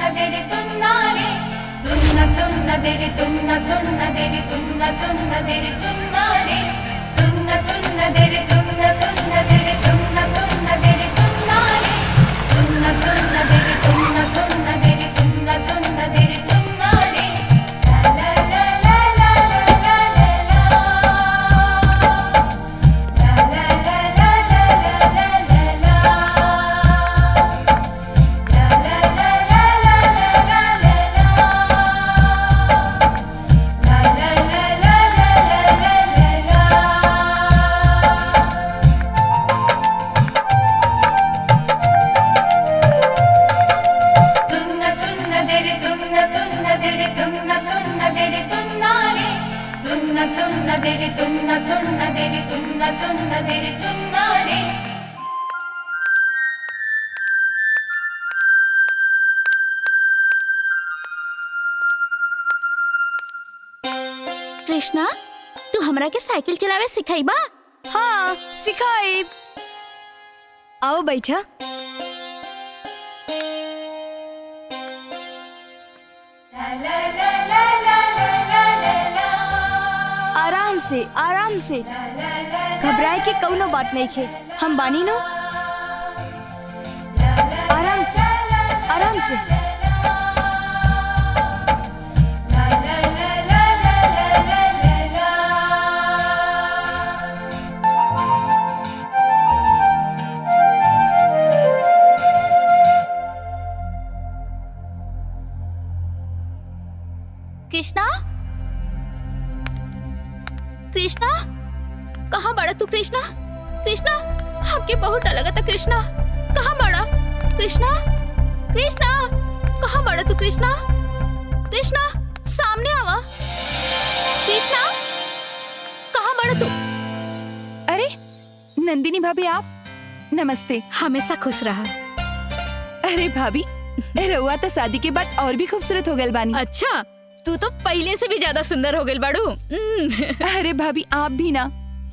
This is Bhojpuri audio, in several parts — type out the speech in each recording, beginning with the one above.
തുന്നതിരി തുന്നാരെ തുന്ന തുന്നതിരി തുന്ന തുന്നതിരി തുന്ന തുന്നതിരി തുന്നാരെ തുന്ന തുന്നതിരി തുന്ന തുന്നതിരി തുന്ന തുന്നതിരി തുന്നാരെ തുന്ന തുന്നതിരി തുന്ന തുന്നതിരി തുന്ന തുന്നതിരി തുന്നാരെ ലാ ലാ ലാ ലാ ലാ ലാ ലാ ലാ ലാ ലാ ലാ ലാ ലാ ലാ തുന്ന തുന്നതിരി തുന്ന തുന്നതിരി തുന്ന തുന്നതിരി തുന്നാരെ തുന്ന തുന്നതിരി തുന്ന തുന്നതിരി തുന്ന തുന്നതിരി തുന്നാരെ कृष्णा तू हमरा के साइकिल चलावे सिखाईबा हाँ सिखाई आओ बैठा आराम से आराम से घबराए के कौनो बात नहीं खे हम बानी नो आराम से आराम से कृष्णा कृष्णा कहाँ बड़ा तू कृष्णा कृष्णा हमके बहुत डर लगा था कृष्णा कहाँ बड़ा कृष्णा कृष्णा कहाँ बड़ा तू कृष्णा कृष्णा सामने आवा कृष्णा कहाँ बड़ा तू अरे नंदिनी भाभी आप नमस्ते हमेशा खुश रहा अरे भाभी रउआ तो शादी के बाद और भी खूबसूरत हो गए बानी अच्छा तू तो पहले से भी ज्यादा सुंदर हो गई बाड़ू हम्म। अरे भाभी आप भी ना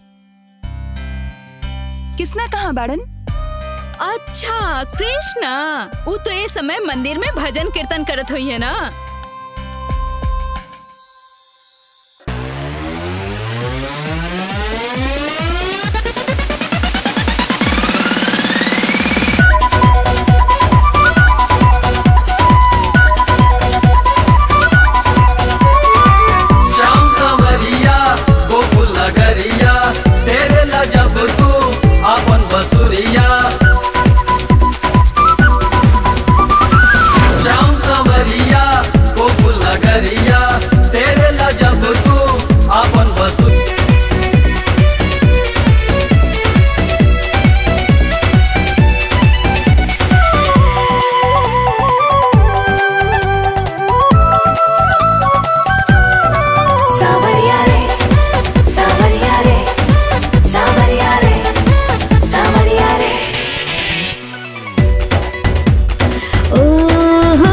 किसना कहाँ बाड़न अच्छा कृष्णा वो तो ये समय मंदिर में भजन कीर्तन करत हुई है ना श्याम सवरिया गोकुल नगरिया तेरे ला जब तू अपन बसुरिया श्याम सवरिया गोकुल नगरिया तेरे ला जब तू अपन बसुरिया सावरिया रे सावरिया रे सावरिया रे सावरिया रे ओ हो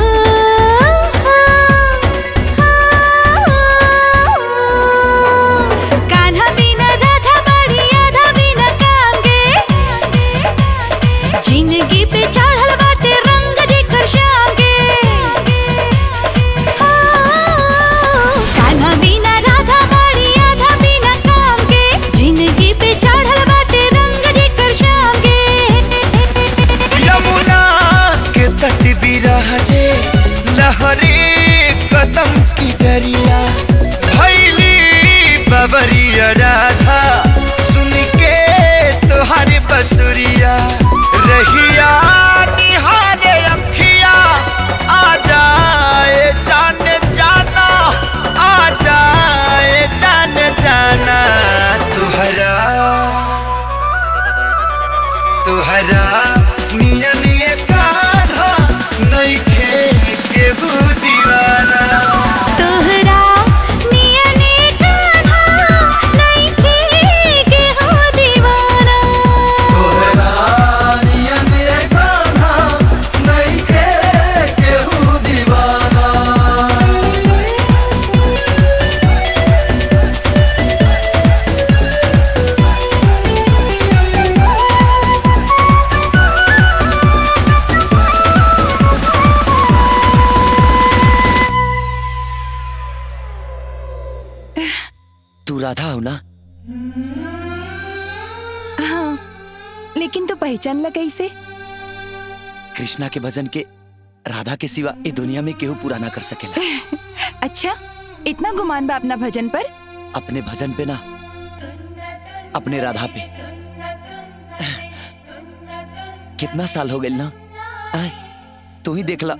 कान्हा बिना राधा बड़ी आधा बिना कांगे जिंदगी पे चढ़ल बाटे रंग जेकर शाम के कान्हा बिना राधा बड़ी आधा बिना काम के जिंदगी पे चढ़ल बाटे रंग जेकर शाम के यमुना के तट बिरह जे लहरे कदम की डरिया भैली बबरिया राधा सुन के तोहर बसुरिया रहिया निहारे अखिया आ जाए जान जाना आ जाए जान जाना तुहरा तुहरा निया निया कान्हा नइखे केहू दीवाना तोहरा निया ने कान्हा नहीं के के हो दीवाना तोहरा नियन ये गाना नइखे केहू दीवाना ओ लेकिन तो पहचान लगा इसे कृष्णा के भजन के राधा के सिवा ये दुनिया में केहू पूरा ना कर सकेला अच्छा इतना गुमान बा अपना भजन पर अपने भजन पे ना अपने राधा पे कितना साल हो गए ना आय, तू ही देखला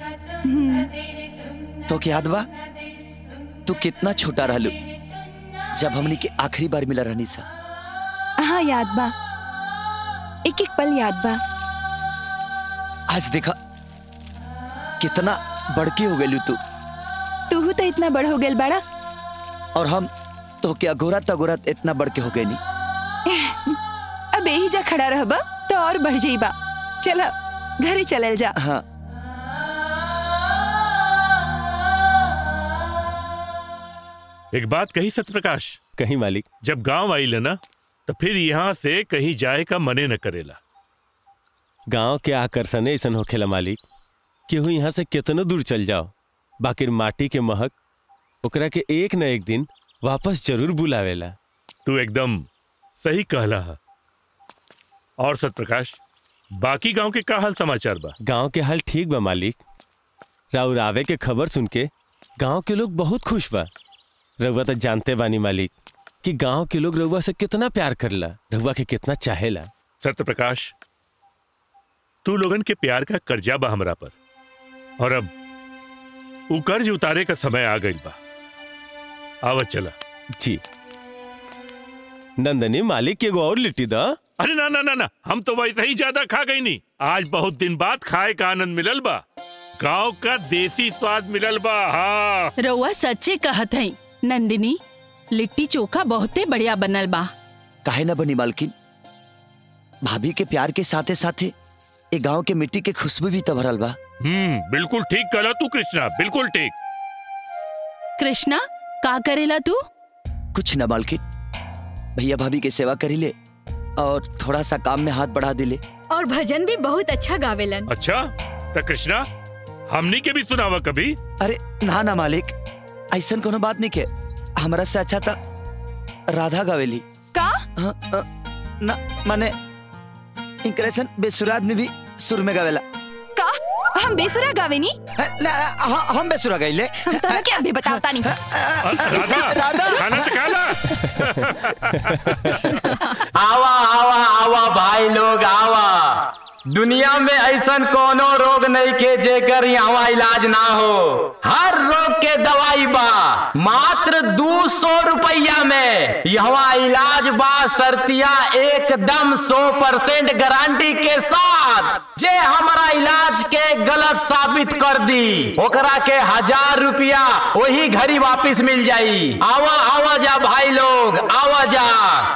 तो क्या याद बा तू कितना छोटा रहलू जब हमनी के आखिरी बार मिला रहनी सा हाँ याद बा एक एक पल याद बा आज देखा कितना बड़की हो गई तू तू तो इतना बड़ हो गेल बड़ा और हम तो क्या गोरत गोरत इतना बड़के हो गए नहीं अब यही जा खड़ा रहबा तो और बढ़ जाइबा चला घरे चलल जा हाँ एक बात कही सत्यप्रकाश कहीं मालिक जब गांव आई ना तो फिर यहाँ से कहीं जाए का मने न करेला गांव के आकर्षण ऐसन होखेला मालिक केहू यहाँ से कितनो दूर चल जाओ बाकी माटी के महक ओकरा के एक न एक दिन वापस जरूर बुलावेला तू एकदम सही कहला है और सत्यप्रकाश बाकी गांव के का हाल समाचार बा गांव के हाल ठीक बा मालिक राउर आवे के खबर सुन के गांव के लोग बहुत खुश बा रउआ तो जानते बानी मालिक कि गांव के लोग रउआ से कितना प्यार करला रउआ के कितना चाहेला सत्यप्रकाश तू लोगन के प्यार का कर्जा बा हमरा पर और अब उ कर्ज उतारे का समय आ गई बा आवत चला जी नंदनी मालिक के एगो और लिट्टी दा अरे ना ना ना ना हम तो वैसे ही ज्यादा खा गई नहीं आज बहुत दिन बाद खाए का आनंद मिलल बा गांव का देसी स्वाद मिलल बा हाँ रउआ सच्चे कहत हई नंदिनी लिट्टी चोखा बहुते बढ़िया बनल बा काहे ना बनी मालकिन भाभी के प्यार के साथे साथे ए गांव के मिट्टी के खुशबू भी तो भरल बा हम्म बिल्कुल ठीक कहला तू कृष्णा बिल्कुल ठीक कृष्णा का करेला तू कुछ ना मालकिन भैया भाभी के सेवा करी ले और थोड़ा सा काम में हाथ बढ़ा दिले और भजन भी बहुत अच्छा गावेलन अच्छा तो कृष्णा हमनी के भी सुनावा कभी अरे ना ना मालिक ऐसा कोनो बात नहीं के हमरा से अच्छा था राधा गावेली का हाँ, हाँ, ना माने इंक्रेशन बेसुरात में भी सुर में गावेला का हम बेसुरा गावेनी हाँ, ना, ना, हाँ, हम बेसुरा गाइले हम तो क्या अभी बतावता नहीं राधा राधा खाना तो खा आवा आवा आवा भाई लोग आवा दुनिया में ऐसन कोनो रोग नहीं के जेकर यहाँ इलाज ना हो हर रोग के दवाई बा मात्र दो सौ रुपया में यहाँ इलाज बा सर्तिया एकदम सौ परसेंट गारंटी के साथ जे हमारा इलाज के गलत साबित कर दी ओकरा के हजार रुपया वही घड़ी वापस मिल जाई आवा आवा जा भाई लोग आवा जा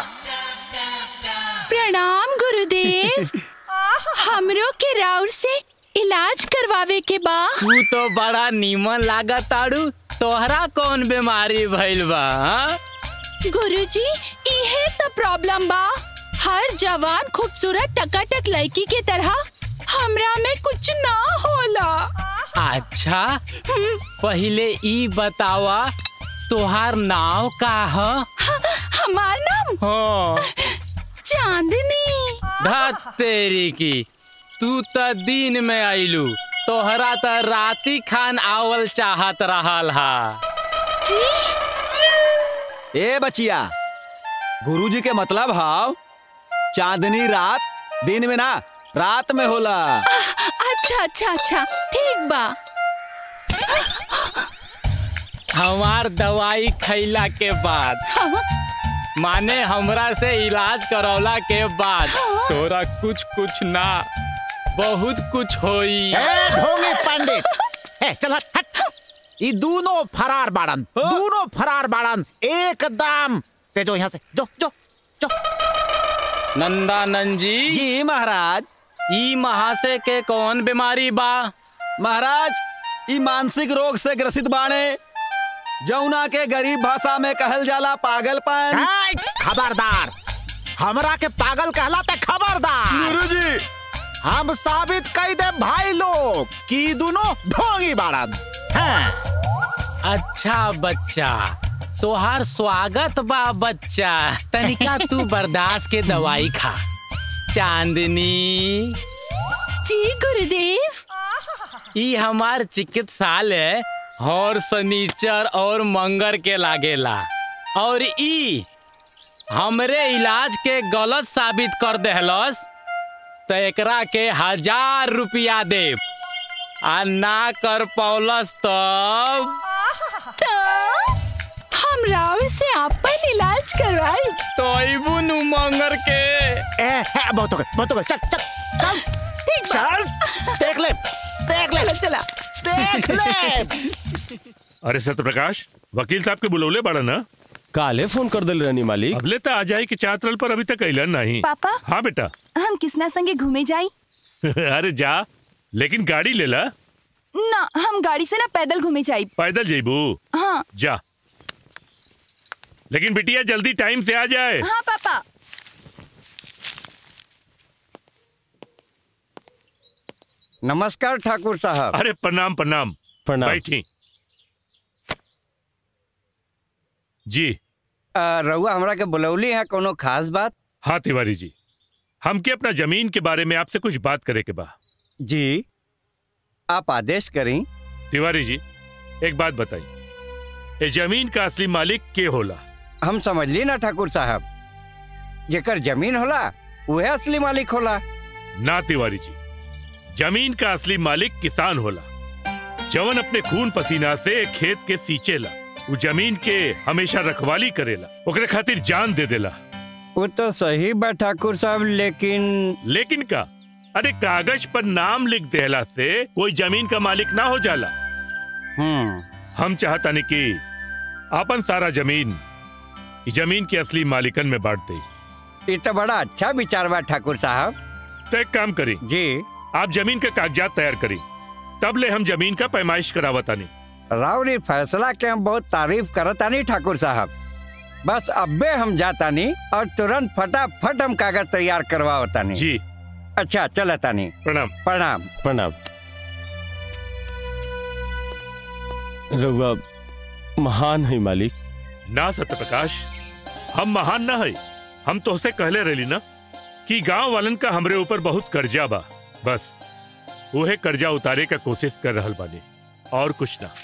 प्रणाम गुरुदेव हमरो के राउर से इलाज करवावे के बा तू तो बड़ा नीमन लागत ताड़ू तोहरा कौन बीमारी भइल बा हाँ? गुरुजी इहे तो प्रॉब्लम बा हर जवान खूबसूरत टकाटक लड़की के तरह हमरा में कुछ ना होला अच्छा पहले ई बतावा तोहार नाव का ह हमार नाम हाँ चांदनी धत तेरी की तू त दिन में आइलू तोहरा त राती खान आवल चाहत रहल हा जी ए बचिया गुरुजी के मतलब हाव चांदनी रात दिन में ना रात में होला अच्छा अच्छा अच्छा ठीक बा हमार दवाई खैला के बाद हाँ, माने हमरा से इलाज करौला के बाद तोरा कुछ कुछ ना बहुत कुछ होई ढोंगी पंडित ए, चल हट हट ये दोनों फरार बाड़न दोनों फरार बाड़न एकदम ते जो यहाँ से जो जो जो नंदानंद जी जी महाराज ई महाशय के कौन बीमारी बा महाराज ई मानसिक रोग से ग्रसित बाणे जौना के गरीब भाषा में कहल जाला पागलपन ए, खबरदार हमरा के पागल कहला ते खबरदार गुरुजी हम साबित कई दे भाई लोग कि ई दोनों ढोंगी बाड़न हैं अच्छा बच्चा तोहार स्वागत बा बच्चा तनिका तू बर्दाश्त के दवाई खा चांदनी जी गुरुदेव ई हमार चिकित्सालय हर शनिचर और मंगर के लागेला और ई हमरे इलाज के गलत साबित कर देहलस तो एकरा के हजार रुपया देव आ ना कर पौलस तब हम राव से अपन इलाज करवाए तो अबू नु मंगर के ए, ए, बहुत हो गए बहुत हो गए चल चल चल ठीक चल देख ले देख ले चला देख ले अरे सत्यप्रकाश वकील साहब के बुलौले बड़ा ना काले फोन कर दिल रहनी मालिक अबले तो आ जाए कि चातरल पर अभी तक अलन नहीं पापा हाँ बेटा हम किसना संगे घूमे जाई अरे जा लेकिन गाड़ी ले ला ना हम गाड़ी से ना पैदल घूमे जाई पैदल जेबू हाँ जा लेकिन बिटिया जल्दी टाइम से आ जाए हाँ पापा नमस्कार ठाकुर साहब अरे प्रणाम प्रणाम प्रणाम बैठी जी अ, रउआ हमरा के बुलौली है कोनो खास बात हाँ तिवारी जी हमके अपना जमीन के बारे में आपसे कुछ बात करे के बा जी आप आदेश करें तिवारी जी एक बात बताइए ये जमीन का असली मालिक के होला हम समझ ली ना ठाकुर साहब जेकर जमीन होला वह असली मालिक होला ना तिवारी जी जमीन का असली मालिक किसान होला जवन अपने खून पसीना से खेत के सींचेला वो जमीन के हमेशा रखवाली करेला ओकरे खातिर जान दे देला वो तो सही बा ठाकुर साहब लेकिन लेकिन का अरे कागज पर नाम लिख देला से कोई जमीन का मालिक ना हो जाला हम्म हम चाहता नहीं कि आपन सारा जमीन ई जमीन के असली मालिकन में बांट दे ये तो बड़ा अच्छा विचार बा ठाकुर साहब तो एक काम करी जी आप जमीन का कागजात तैयार करी तब ले हम जमीन का पैमाइश करावतानी रावरी फैसला के हम बहुत तारीफ करतानी ठाकुर साहब बस अब्बे हम जातानी और तुरंत फटाफट हम कागज तैयार करवावतानी जी अच्छा चलतानी प्रणाम प्रणाम प्रणाम रउआ महान है मालिक ना सत्यप्रकाश हम महान ना है हम तोहसे कहले रहली ना कि गांव वालन का हमरे ऊपर बहुत कर्जा बा बस उहे कर्जा उतारे का कोशिश कर रहल बानी और कुछ ना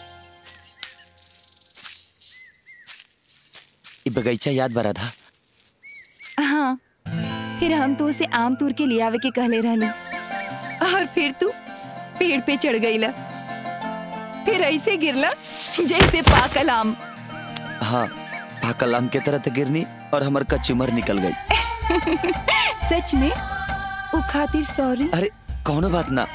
ई बगीचा याद बा राधा हाँ फिर हम तो उसे आम तोड़ के ले आवे के कहले रहनी और फिर तू पेड़ पे चढ़ गईला फिर ऐसे गिरला जैसे पाकल आम हाँ पाकल आम के तरह तो गिरनी और हमार कचुमर निकल गई सच में वो खातिर सॉरी अरे कौनो बात ना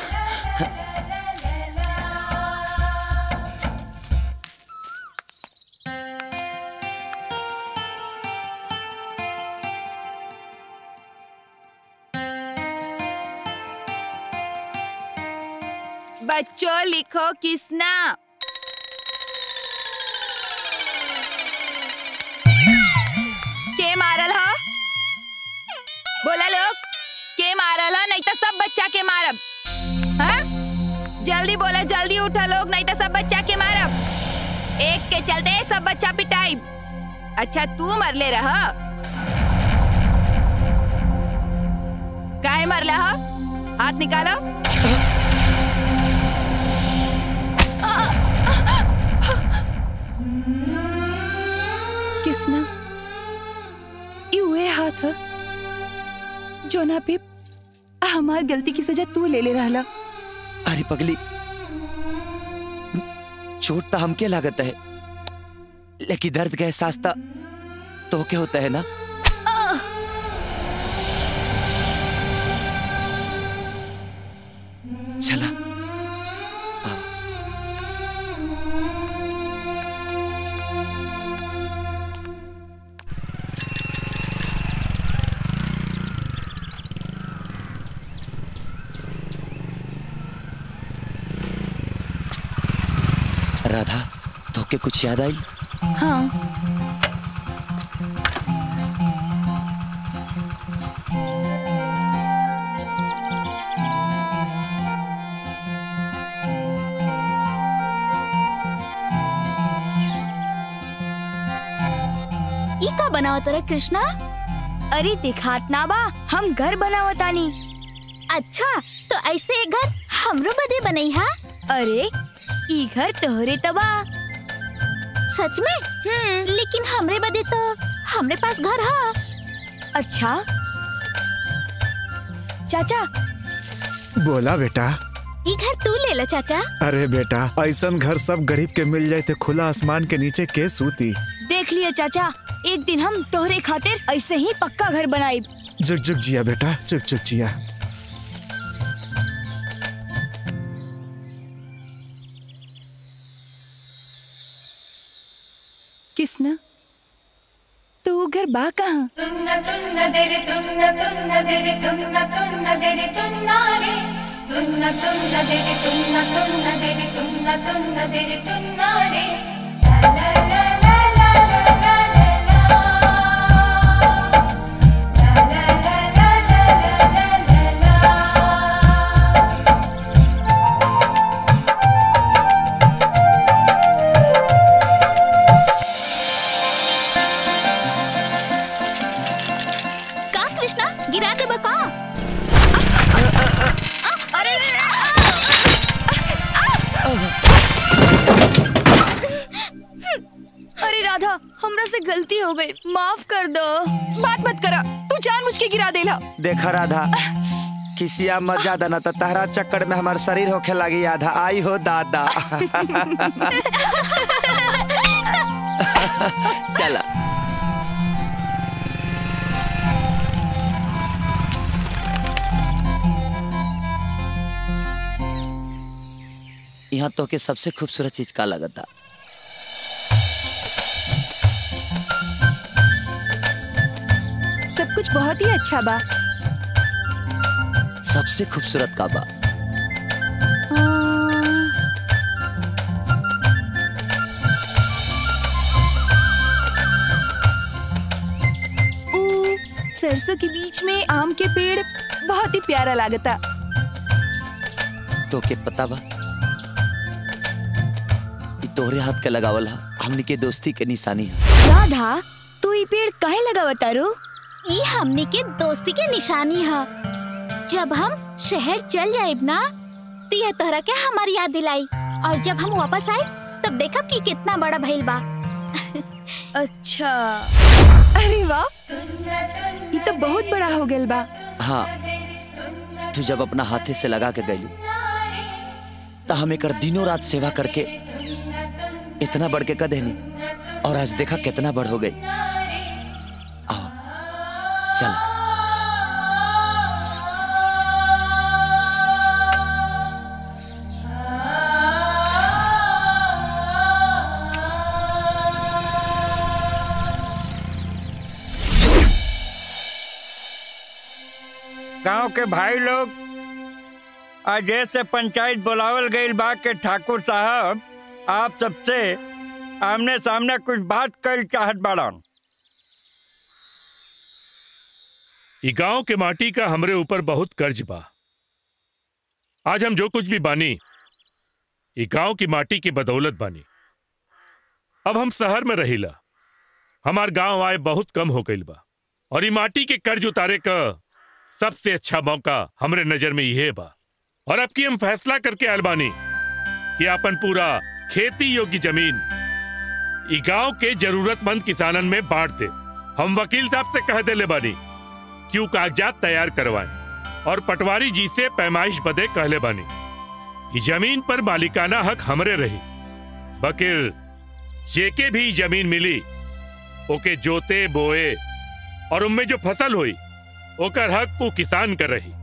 बच्चों लिखो किसना के मारल हो बोला लोग के मारल हो नहीं तो सब बच्चा के मारब हाँ? जल्दी बोला जल्दी उठा लोग नहीं तो सब बच्चा के मारब एक के चलते सब बच्चा पिटाई अच्छा तू मरले रह काहे मरले हो हाथ निकालो किसना ये हुए हाथ ह जो ना पे हमार गलती की सजा तू ले ले रहला अरे पगली चोट तो हमके लागत है लेकिन दर्द का एहसास तो तो के होता है ना चला राधा तो के कुछ याद आई हाँ ई का बनाओ तेरा कृष्णा अरे दिखात ना बा हम घर बनावतानी अच्छा तो ऐसे एक घर हमरो बदे बनई हा अरे ई घर तोहरे तबा सच में हम्म लेकिन हमरे बदे तो हमरे पास घर हा अच्छा चाचा बोला बेटा ई घर तू ले ला चाचा अरे बेटा ऐसन घर सब गरीब के मिल जाए तो खुला आसमान के नीचे के सूती देख लिया चाचा एक दिन हम तोहरे खातिर ऐसे ही पक्का घर बनाई जुग जुग जिया बेटा जुग जुग जिया किसना तो वो घर बा कहाँ तुन्ना तुन्ना देरे तुन्ना तुन्ना देरे तुन्ना तुन्ना देरे तुन्ना रे तुन्ना तुन्ना देरे तुन्ना तुन्ना देरे तुन्ना तुन्ना देरे तुन्ना रे ला ला ला ला ला ला ला ला ला ला ला ला ला ला का कृष्णा गिरा दे बका अरे अरे राधा हमरा से गलती हो गई माफ कर दो बात मत करा तू जानबूझ के गिरा देला देखा राधा किसिया मत ज्यादा ना तो तहरा चक्कर में हमार शरीर होखे लगी आधा आई हो दादा चला यहाँ तो के सबसे खूबसूरत चीज का लगता सब कुछ बहुत ही अच्छा बा सबसे खूबसूरत का बा ऊ, सरसों के बीच में आम के पेड़ बहुत ही प्यारा लागता तो के पता बा ई तोहरे हाथ के लगावल हा हमनी के दोस्ती के निशानी है राधा तू ई पेड़ काहे लगावता रू ई हमनी के दोस्ती के निशानी है जब हम शहर चल जाएब ना तो यह तोहरा के हमारी याद दिलाई और जब हम वापस आए तब देखब कि कितना बड़ा भइल बा अच्छा अरे वाह ये तो बहुत बड़ा हो गया बा हाँ तू जब अपना हाथे से लगा के गई तो हम एक दिनों रात सेवा करके इतना बढ़ के कदेनी और आज देखा कितना बढ़ हो गई आओ चल गांव के भाई लोग आज से पंचायत बुलावल गई बा के ठाकुर साहब आप सबसे आमने सामने कुछ बात कर चाहत बाड़न ई गांव के माटी का हमरे ऊपर बहुत कर्ज बा आज हम जो कुछ भी बानी ई गांव की माटी की बदौलत बानी अब हम शहर में रहिला हमार गांव आए बहुत कम हो गईल बा और ई माटी के कर्ज उतारे का सबसे अच्छा मौका हमरे नजर में यह बा और अब की हम फैसला करके आयल बानी कि अपन पूरा खेती योग्य जमीन ई गांव के जरूरतमंद किसानन में बांट दे हम वकील साहब से कह देले बानी कि ऊ कागजात तैयार करवाएं और पटवारी जी से पैमाइश बदे कहले बानी ई जमीन पर मालिकाना हक हमरे रही बकिर जेके भी ई जमीन मिली ओके जोते बोए और उनमें जो फसल हुई ओकर हक को किसान कर रही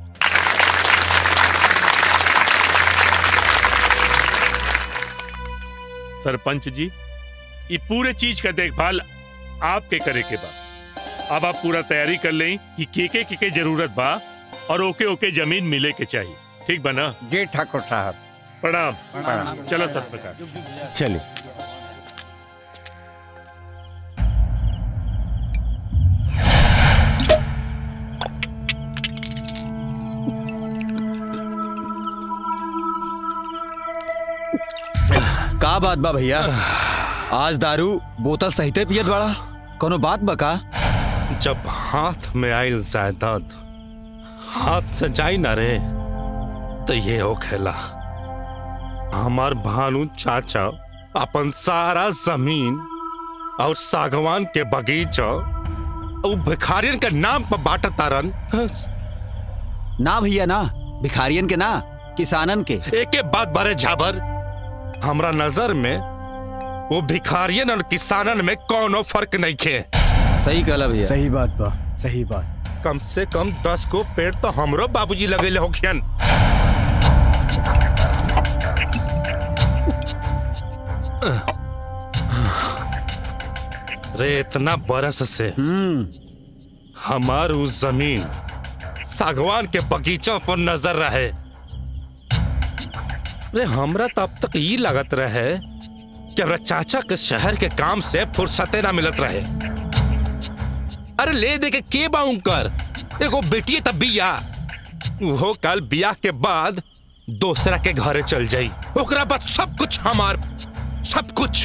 सरपंच जी ये पूरे चीज का देखभाल आपके करे के बा अब आप पूरा तैयारी कर लें कि के के के के जरूरत बा और ओके ओके जमीन मिले के चाहिए ठीक बना जी ठाकुर साहब प्रणाम प्रणाम। चलो सतप्रकाश चलिए का बात बा भैया आज दारू बोतल सहिते पियत बाड़ा कोनो बात बा का जब हाथ में आयल जायदाद हाथ से जाई ना रे तो ये हो खेला हमार भानु चाचा अपन सारा जमीन और सागवान के बगीचा उ भिखारियन के नाम पर बांटत तारन ना भैया ना भिखारियन के ना किसानन के एक बात बारे झाबर हमरा नजर में वो भिखारियन और किसानन में कोनो फर्क नहीं खे सही कहला भैया सही बात बा सही बात कम से कम दस को पेड़ तो हमरो बाबूजी लगेले होखियन रे इतना बरस से हमार उस जमीन सागवान के बगीचों पर नजर रहे रे हमरा तो अब तक ये लगत रहे कि हमरा चाचा के शहर के काम से फुर्सते ना मिलत रहे अरे ले दे के के बाउं कर एगो बेटी तब बिया वो कल बिया के बाद दूसरा के घरे चल जाई ओकरा बाद सब कुछ हमार सब कुछ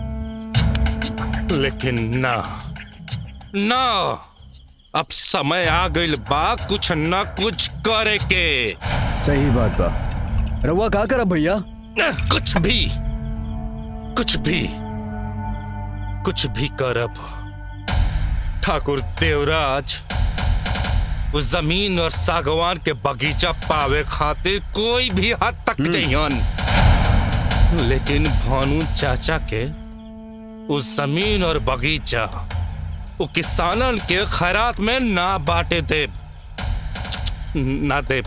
लेकिन ना ना अब समय आ गइल बा कुछ न कुछ करे के सही बात बा रउआ का करब भैया कुछ भी कुछ भी कुछ भी करब ठाकुर देवराज उस जमीन और सागवान के बगीचा पावे खातिर कोई भी हद तक जइयन लेकिन भानु चाचा के उस जमीन और बगीचा वो किसानन के खैरात में ना बांटे देब ना देब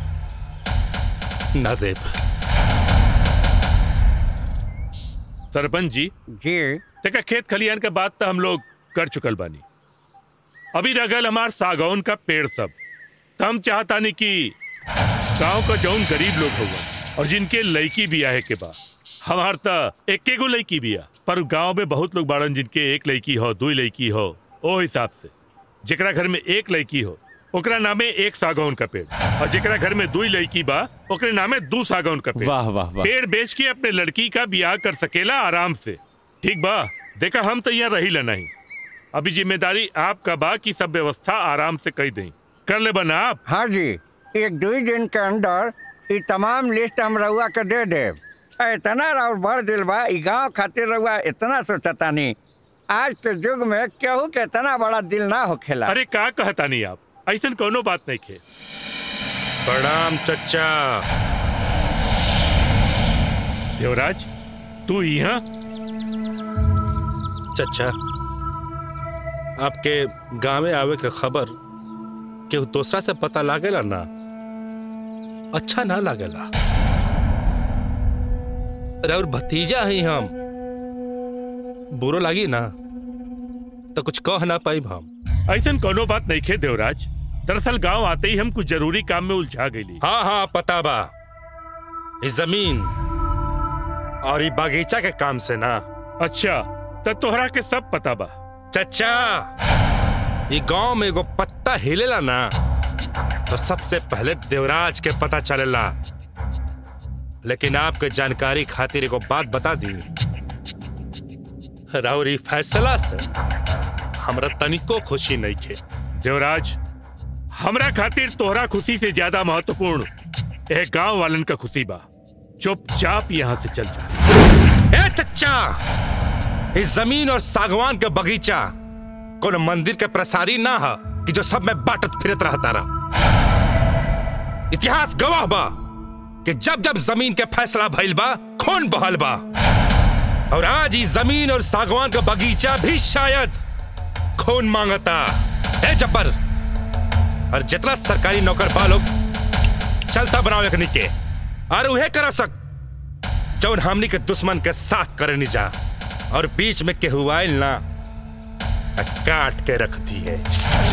ना देब सरपंच जी जी देखा खेत खलियान के बात तो हम लोग कर चुकल बानी अभी रगल हमार सागौन का पेड़ सब तो हम चाहता नहीं कि गांव का जौन गरीब लोग होगा और जिनके लड़की बिया है के बा हमार तो एक गो लड़की बिया पर गांव में बहुत लोग बाड़न जिनके एक लड़की हो दो लड़की हो ओ हिसाब से जेकरा घर में एक लड़की हो ओकरा नामे एक सागौन का पेड़ और जेकरा घर में दो लड़की बा ओकरे नामे दो सागौन का पेड़ वाह, वाह, वाह। पेड़ बेच के अपने लड़की का ब्याह कर सकेला आराम से ठीक बा देखा हम तो यहाँ रही ला नहीं अभी जिम्मेदारी आपका बा कि सब व्यवस्था आराम से कही दें कर ले बना आप हाँ जी एक दो दिन के अंदर ये तमाम लिस्ट हम रउआ के दे दे इतना राउर भर दिल बा ई गांव खातिर रउआ इतना सोचता नहीं आज के युग में केहू के इतना बड़ा दिल ना होखेला अरे का कहता नहीं आप ऐसा कोनो बात नहीं खे प्रणाम चचा देवराज तू यहाँ चचा आपके गाँव में आवे के खबर केहू दूसरा से पता लागेला ना अच्छा ना लागेला अरे और भतीजा ही हम बुरो लागी ना तो कुछ कह ना पाई हम ऐसा कोनो बात नहीं खे देवराज दरअसल गांव आते ही हम कुछ जरूरी काम में उलझा गई हाँ हाँ पता बा इस जमीन और ये बागीचा के काम से ना अच्छा तो तोहरा के सब पता बा चचा ये गांव में एगो पत्ता हिलेला ना तो सबसे पहले देवराज के पता चलेला लेकिन आपके जानकारी खातिर एगो बात बता दी राउरी फैसला से हमरा तनिको खुशी नहीं खे देवराज हमरा खातिर तोहरा खुशी से ज्यादा महत्वपूर्ण ए गांव वालन का खुशी बा चुपचाप यहाँ से चल जा ए चचा इस जमीन और सागवान के बगीचा कोनो मंदिर के प्रसादी ना है कि जो सब में बाटत फिरत रहता रहा इतिहास गवाह बा कि जब जब जमीन के फैसला भइल बा खून बहल बा और आज इस जमीन और सागवान का बगीचा भी शायद खून मांगता ए जब्बर और जितना सरकारी नौकर बा लोग चलता बनाओ एक के और उहे कर सक जौन हमनी के दुश्मन के साथ करे नहीं जा और बीच में केहू आइल ना आ काट के रख दी है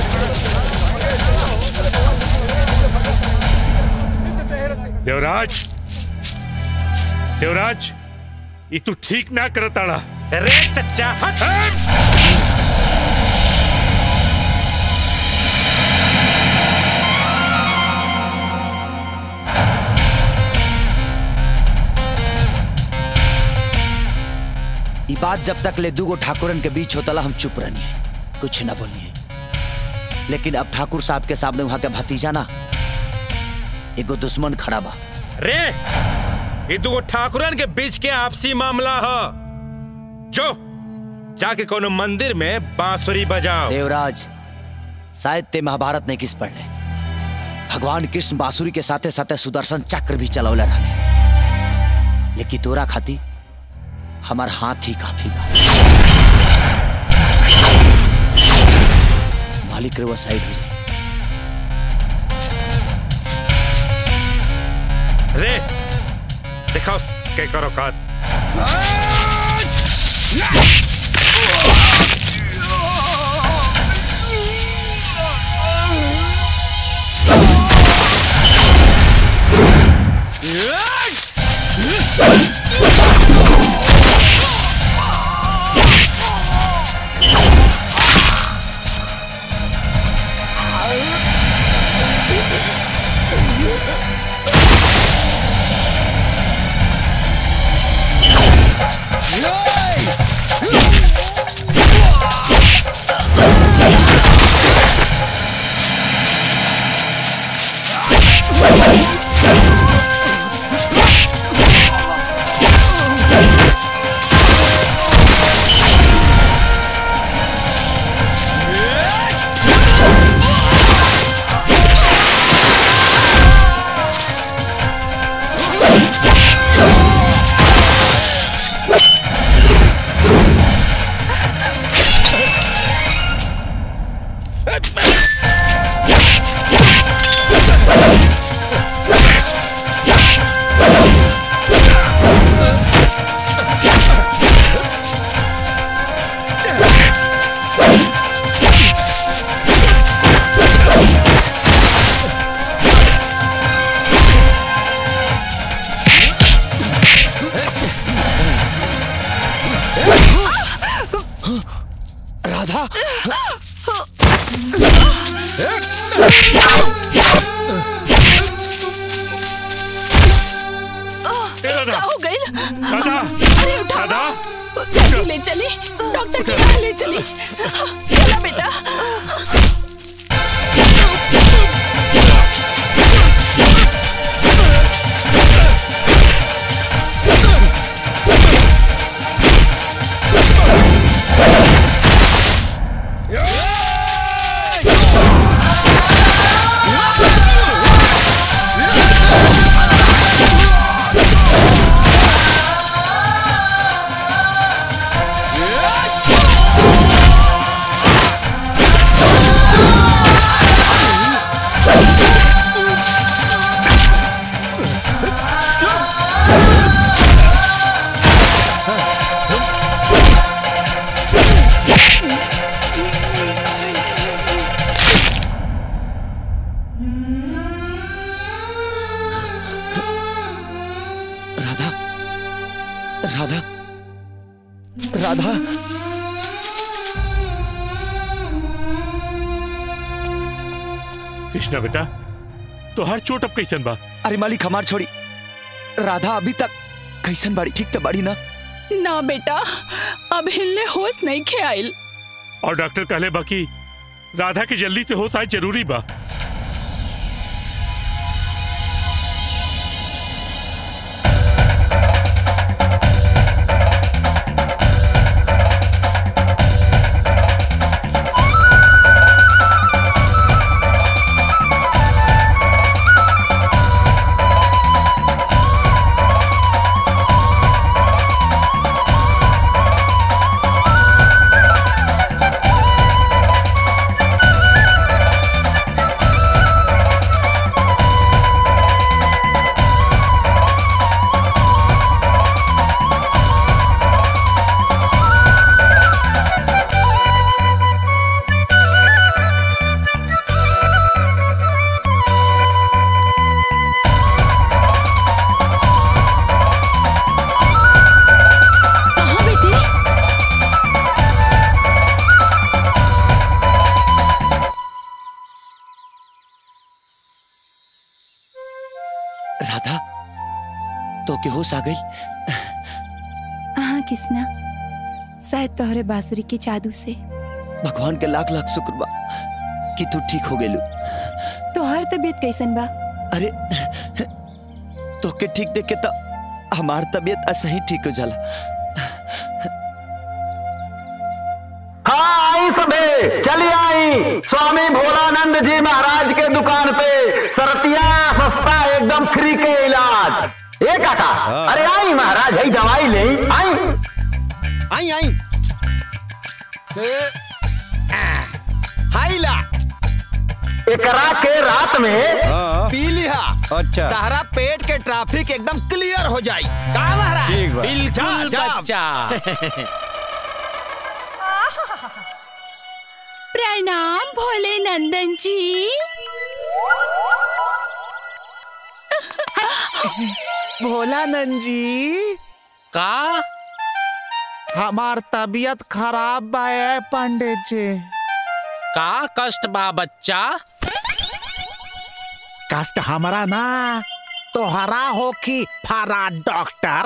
देवराज देवराज ये तू ठीक ना करताड़ा अरे चचा हट ई बात जब तक ले दूगो ठाकुरन के बीच होतला हम चुप रहनी कुछ ना बोलिए लेकिन अब ठाकुर साहब के सामने वहां के भतीजा ना एगो दुश्मन खड़ा बा रे ये दुगो ठाकुरन के बीच के आपसी मामला ह जो जाके कोनो मंदिर में बांसुरी बजाओ देवराज शायद ते महाभारत नहीं किस पढ़ ले भगवान कृष्ण बांसुरी के साथे साथे सुदर्शन चक्र भी चलौले रहले लेकिन तोरा खाती हमार हाथ ही काफी बा मालिक रे वो साइड हो जाए रे दिखाओ के करो कात राधा क्या हो गई अरे उठा जल्दी ले चली डॉक्टर के यहाँ ले चली चला बेटा राधा राधा राधा कृष्णा बेटा तो हर चोट अब कैसन बा अरे मालिक हमार छोड़ी राधा अभी तक कैसन बाड़ी ठीक तो बाड़ी ना ना बेटा अब हिलने होश नहीं खे आइल और डॉक्टर कहले बा कि राधा के जल्दी से होश आए जरूरी बा कहाँ बेटी राधा तो के होश आ गई हाँ किसना शायद तोहरे बांसुरी के जादू से भगवान के लाख लाख शुक्र बा कि तू ठीक हो गेलू तोहार तबीयत कैसन बा अरे तोके ठीक देख के तो हमार तबीयत ऐसे ही ठीक हो जाला हाँ आई सबे चली आई स्वामी भोलानंद जी महाराज के दुकान पे सरतिया सस्ता एकदम फ्री के इलाज ए काका अरे आई महाराज है दवाई ले आई आई आई हाइला एकरा के रात में पी लिहा अच्छा। तारा पेट के ट्रैफिक एकदम क्लियर हो जाई का महाराज ठीक बा। बिल्कुल जा, जा। बच्चा प्रणाम भोले नंदन जी भोलानंद जी का हमार तबीयत खराब बा ए पंडित जी का कष्ट बा बच्चा कष्ट हमारा ना तोहरा हो कि फारा डॉक्टर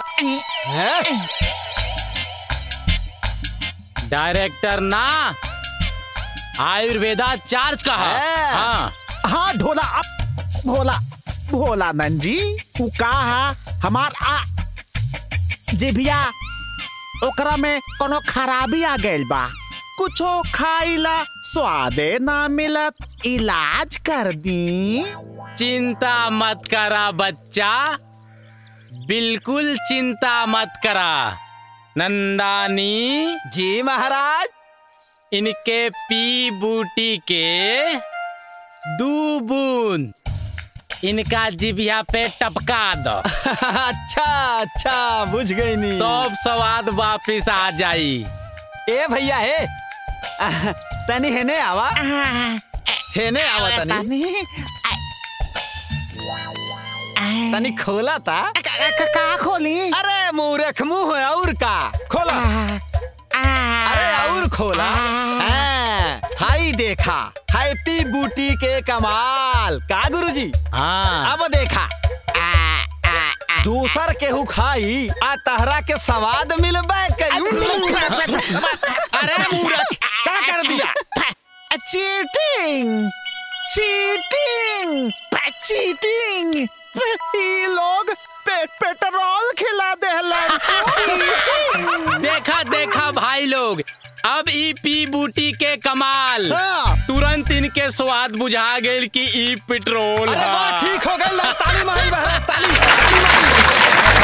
डायरेक्टर ना आयुर्वेदा चार्ज का है हाँ हाँ ढोला अब भोला भोलानंद जी उ का है हमार आ जिभिया ओकरा में कोनो खराबी आ गइल बा कुछो खाइला स्वादे ना मिलत इलाज कर दी चिंता मत करा बच्चा बिल्कुल चिंता मत करा नंदानी जी महाराज इनके पी बूटी के दू बूंद इनका जिभिया पे टपका दो अच्छा अच्छा बुझ गई नी सब स्वाद वापिस आ जाई ए भैया हे आह, तनी हेने आवा हेने आवा तनी तनी खोला था का खोली अरे मूर्ख मुंह है और का खोला अरे और खोला हाँ, हाई देखा हैप्पी बूटी के कमाल का गुरुजी हाँ अब देखा दूसर केहू खाई आ तहरा के स्वाद मिलबे करी अरे मूर्ख का कर दिया चीटिंग चीटिंग चीटिंग ये लोग पे, पेट्रोल खिला देहलन चीटिंग देखा देखा भाई लोग अब ई पी बूटी के कमाल तुरंत इनके स्वाद बुझा गए कि ई पेट्रोल अरे वाह, है ठीक हो गई ताली मारी महाराज ताली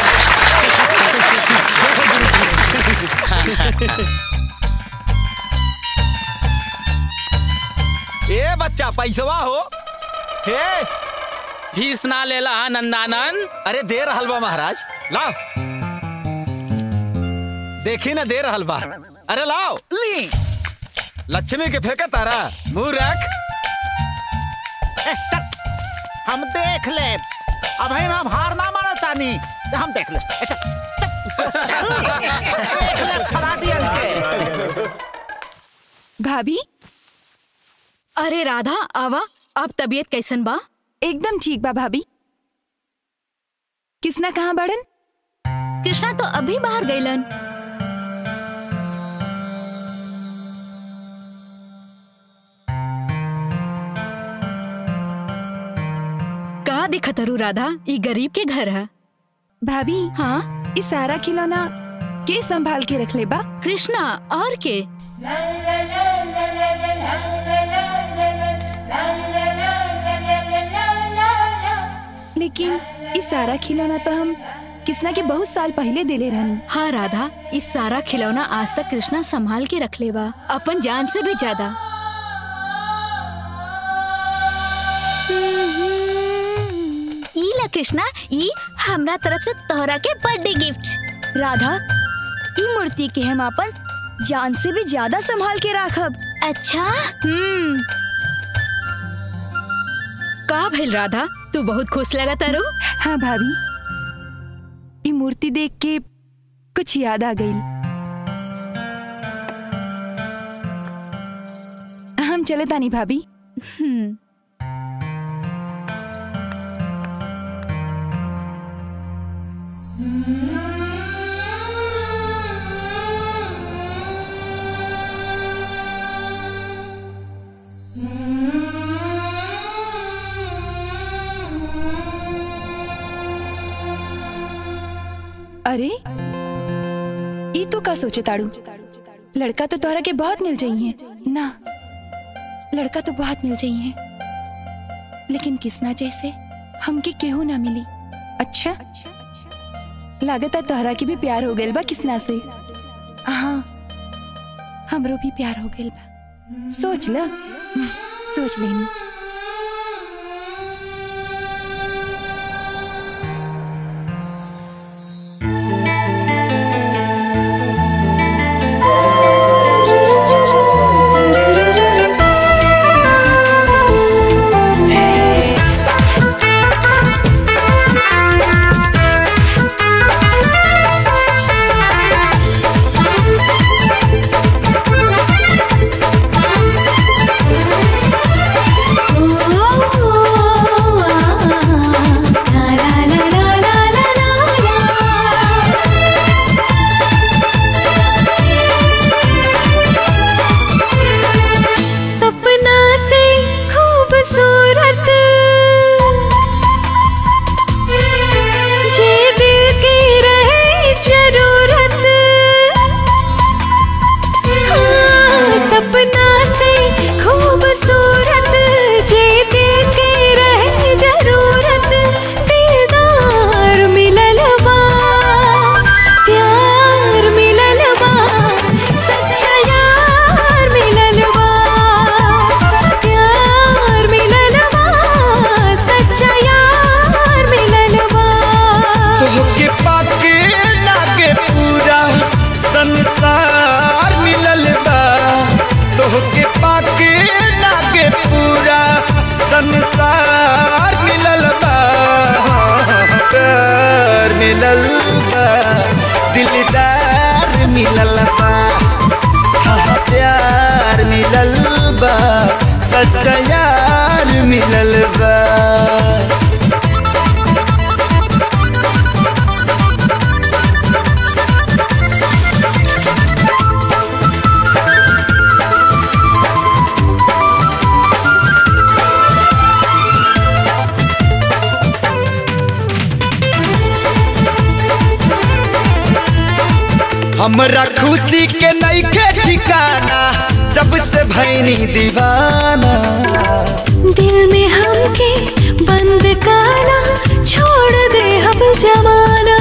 ए बच्चा पैसवा हो हे फीस ना लेला हा नंदानंद अरे दे रहल बा महाराज लाओ देखी ना दे रहल बा अरे लाओ ली लक्ष्मी के फेंका तारा मुंह रख ए, चल हम देख ले अब है हम हार ना माना तानी हम देख ले ए, चल, चल, चल, देख ले खराटियन के भाभी अरे राधा आवा अब तबीयत कैसन बा एकदम ठीक बा भाभी किसना कहाँ बड़न कृष्णा तो अभी बाहर गईलन कहा दिखा तरू राधा ई गरीब के घर है भाभी हाँ इस सारा खिलौना के संभाल के रख ले बा कृष्णा और के लेकिन इस सारा खिलौना तो हम किसना के बहुत साल पहले देले रहनी हाँ राधा इस सारा खिलौना आज तक कृष्णा संभाल के रख ले बा अपन जान से भी ज्यादा ई ला कृष्णा ई हमरा तरफ से तोहरा के बर्थडे गिफ्ट राधा ई मूर्ति के हम अपन जान से भी ज्यादा संभाल के राखब अच्छा हम्म का भइल राधा तू बहुत खुश लगा तारू हाँ भाभी ई मूर्ति देख के कुछ याद आ गई हम चले तानी भाभी हम्म Mm-hmm. अरे ई तो का सोचे ताड़ू लड़का तो तोहरा के बहुत मिल जाइए ना लड़का तो बहुत मिल जाइए लेकिन किसना जैसे हमके केहू ना मिली अच्छा लागत है तोहरा के भी प्यार हो गइल बा किसना से हाँ हमरो भी प्यार हो गइल बा सोच ल सोच लेनी सपना से खूबसूरत जे दिल की रहे जरूरत हाँ, सपना से खूबसूरत जे दिल की रहे जरूरत दिलदार मिलल बा प्यार मिलल बा सच्चा यार मिलल बा प्यार मिलल बा सच्चा यार मिलल बा तोहके पाके लागे पूरा संसार मिलल बा तोहके पाके लागे पूरा संसार मिलल बा प्यार मिलल बा दिलदार मिलल बा हाँ प्यार मिलल बा सच्चा यार मिलल बा हमरा खुशी के नईखे ठिकाना जब से भैनी दीवाना दिल में हमके बंद काला छोड़ दे अब जमाना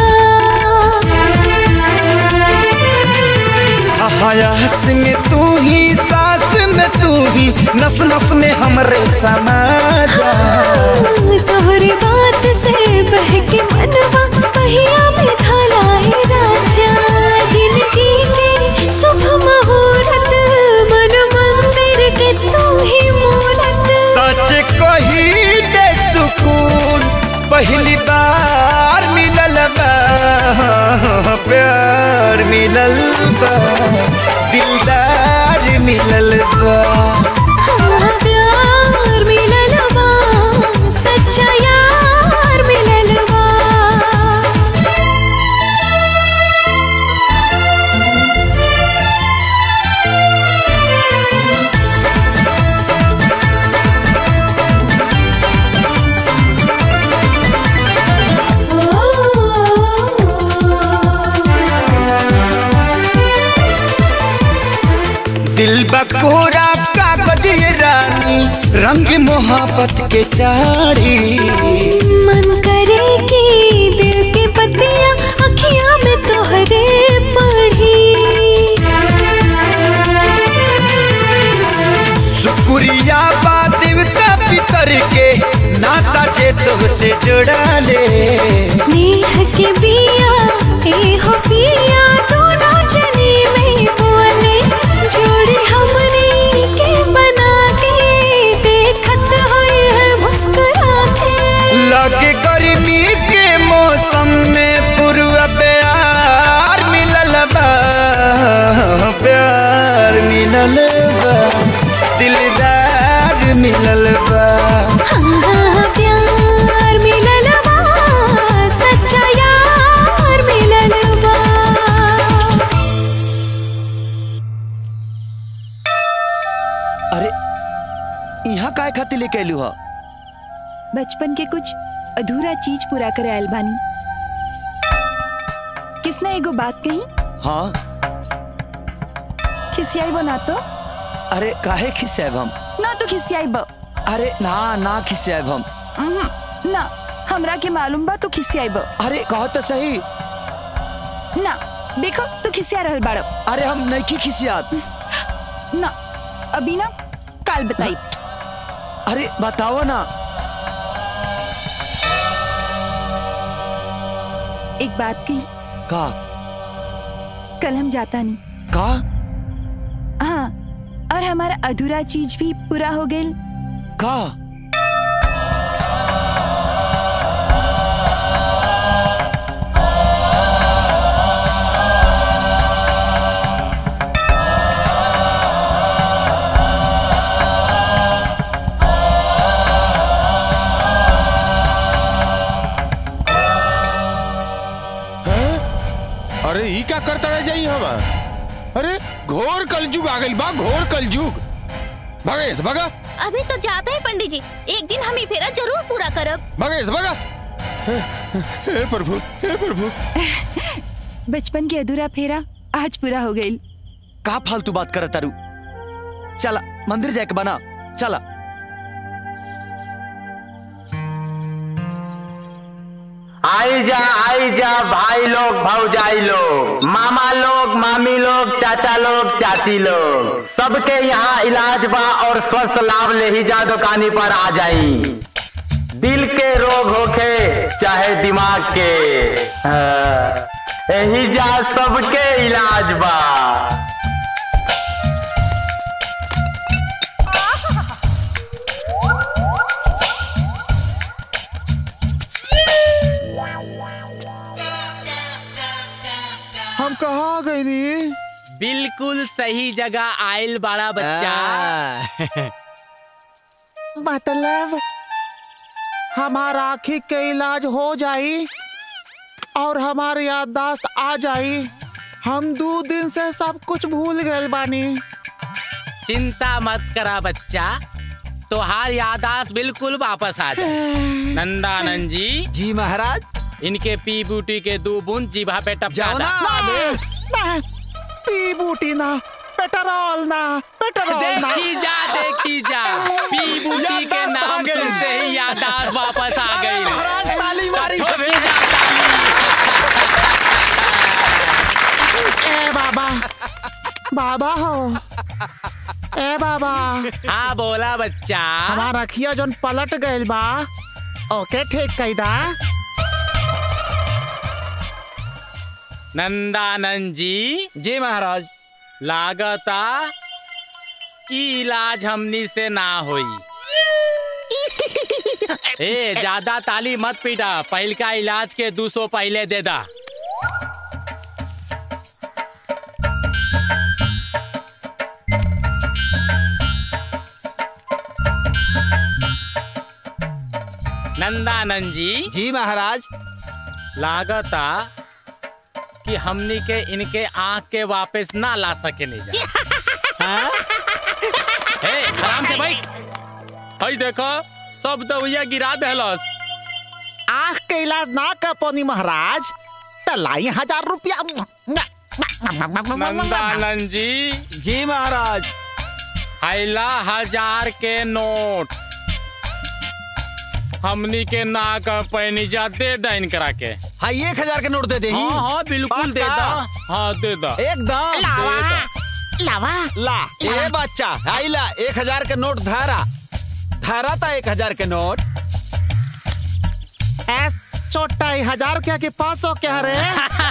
हयास में तू ही सांस में तू ही नस नस में हमरे समा जा तोहरी बात से बहके मनवा पहिया में धलाए राजा जिंदगी के शुभ मुहूर्त मन मंदिर के तू ही मूरत सच कही दे सुकून पहली बार मिलल बा प्यार मिलल बा दिलदार मिलल बा हाँ, प्यार मिलल बा सच्चा यार मिलल बा दिल बकोरा कागज ये रानी रंग मोहब्बत के चारी मन करे कि दिल की पतियां अखियां में तोहरे पढ़ी शुक्रिया बा देवता पितर के नाता जे तुझसे जुड़ा ले नेह के बिया ए हो पिया दोनों जनी में बोले जोड़ी हमने के बना के देखत होए है मुस्कुरा के लगे गर्मी के मौसम में पूर्व प्यार मिलल बा प्यार मिलल बा दिलदार मिलल बा हाँ, प्यार मिलल बा सच्चा यार मिलल बा अरे यहाँ काय खातिर लेके अयलू हा बचपन के कुछ अधूरा चीज पूरा करे आयल बानी किसने एगो बात कही हाँ खिसियाई बो ना तो अरे काहे खिसियाब हम ना तो खिसियाई बो अरे ना ना खिसियाब हम उहुं, ना हमरा के मालूम बा तू खिसियाई बो अरे कहो तो सही ना देखो तू खिसिया रहल बाड़ो अरे हम नहीं खिसियात ना अभी ना काल बताई अरे बताओ ना एक बात कही का कल हम जाता नहीं का हाँ और हमारा अधूरा चीज भी पूरा हो गई का अरे ई का करता रह जाई हम अरे घोर कलजुग आ गइल बा घोर कलजुग भगेश भगा अभी तो जाते हैं पंडित जी एक दिन हम ये फेरा जरूर पूरा करब भगेश भगा हे हे प्रभु हे प्रभु बचपन के अधूरा फेरा आज पूरा हो गई का फालतू बात करत तारू चला मंदिर जाके बना चला आई जा आई जा भाई लोग भौजाई लोग मामा लोग मामी लोग चाचा लोग चाची लोग सबके यहाँ इलाज बा और स्वस्थ लाभ ले ही जा दुकानी पर आ जाई दिल के रोग होखे चाहे दिमाग के हाँ, यही जा सबके इलाज बा हम कहाँ गए नी बिल्कुल सही जगह आयल बड़ा बच्चा मतलब हमारा आँखी के इलाज हो जाई और हमारी याददाश्त आ जाई हम दो दिन से सब कुछ भूल गए बानी चिंता मत करा बच्चा तोहार यादाश्त बिल्कुल वापस आ जाए नंदानंद जी जी महाराज इनके पी बूटी के दो बूंद जीभा पे टपका जाओ ना, दा। आदेश। ना, पी बूटी ना पेट्रोल ना पेट्रोल ना देखी जा देखी जा पी बूटी के याददाश्त आ नाम गई। सुनते ही यादाश्त वापस आ गई महाराज ताली मारी ठोकी जा ए बाबा बाबा हो ए बाबा हाँ बोला बच्चा हमारा अखिया जोन पलट गइल बा ओके ठीक कैदा नंदानंद जी जी महाराज लागता ई इलाज हमनी से ना होई ए ज्यादा ताली मत पीटा पहल का इलाज के दो सौ पहले दे दा नंदानंद जी जी महाराज लागता कि हमनी के इनके आंख के वापस ना ला सके ले जा हे आराम से भाई हई देखो सब दवैया गिरा देलस आँख के इलाज ना कर पोनी महाराज तो लाई हजार रुपया नंदानंद जी जी महाराज हैला हजार के नोट हमनी के ना कर पैनी जा दे डाइन करा के हाँ एक हजार के नोट दे दे हाँ हाँ बिल्कुल दे दा हाँ दे दा एकदम लावा दे दा। लावा ला ए बच्चा आई ला एक हजार के नोट धारा धारा था एक हजार के नोट ऐस छोटा ही हजार क्या के पास हो क्या रे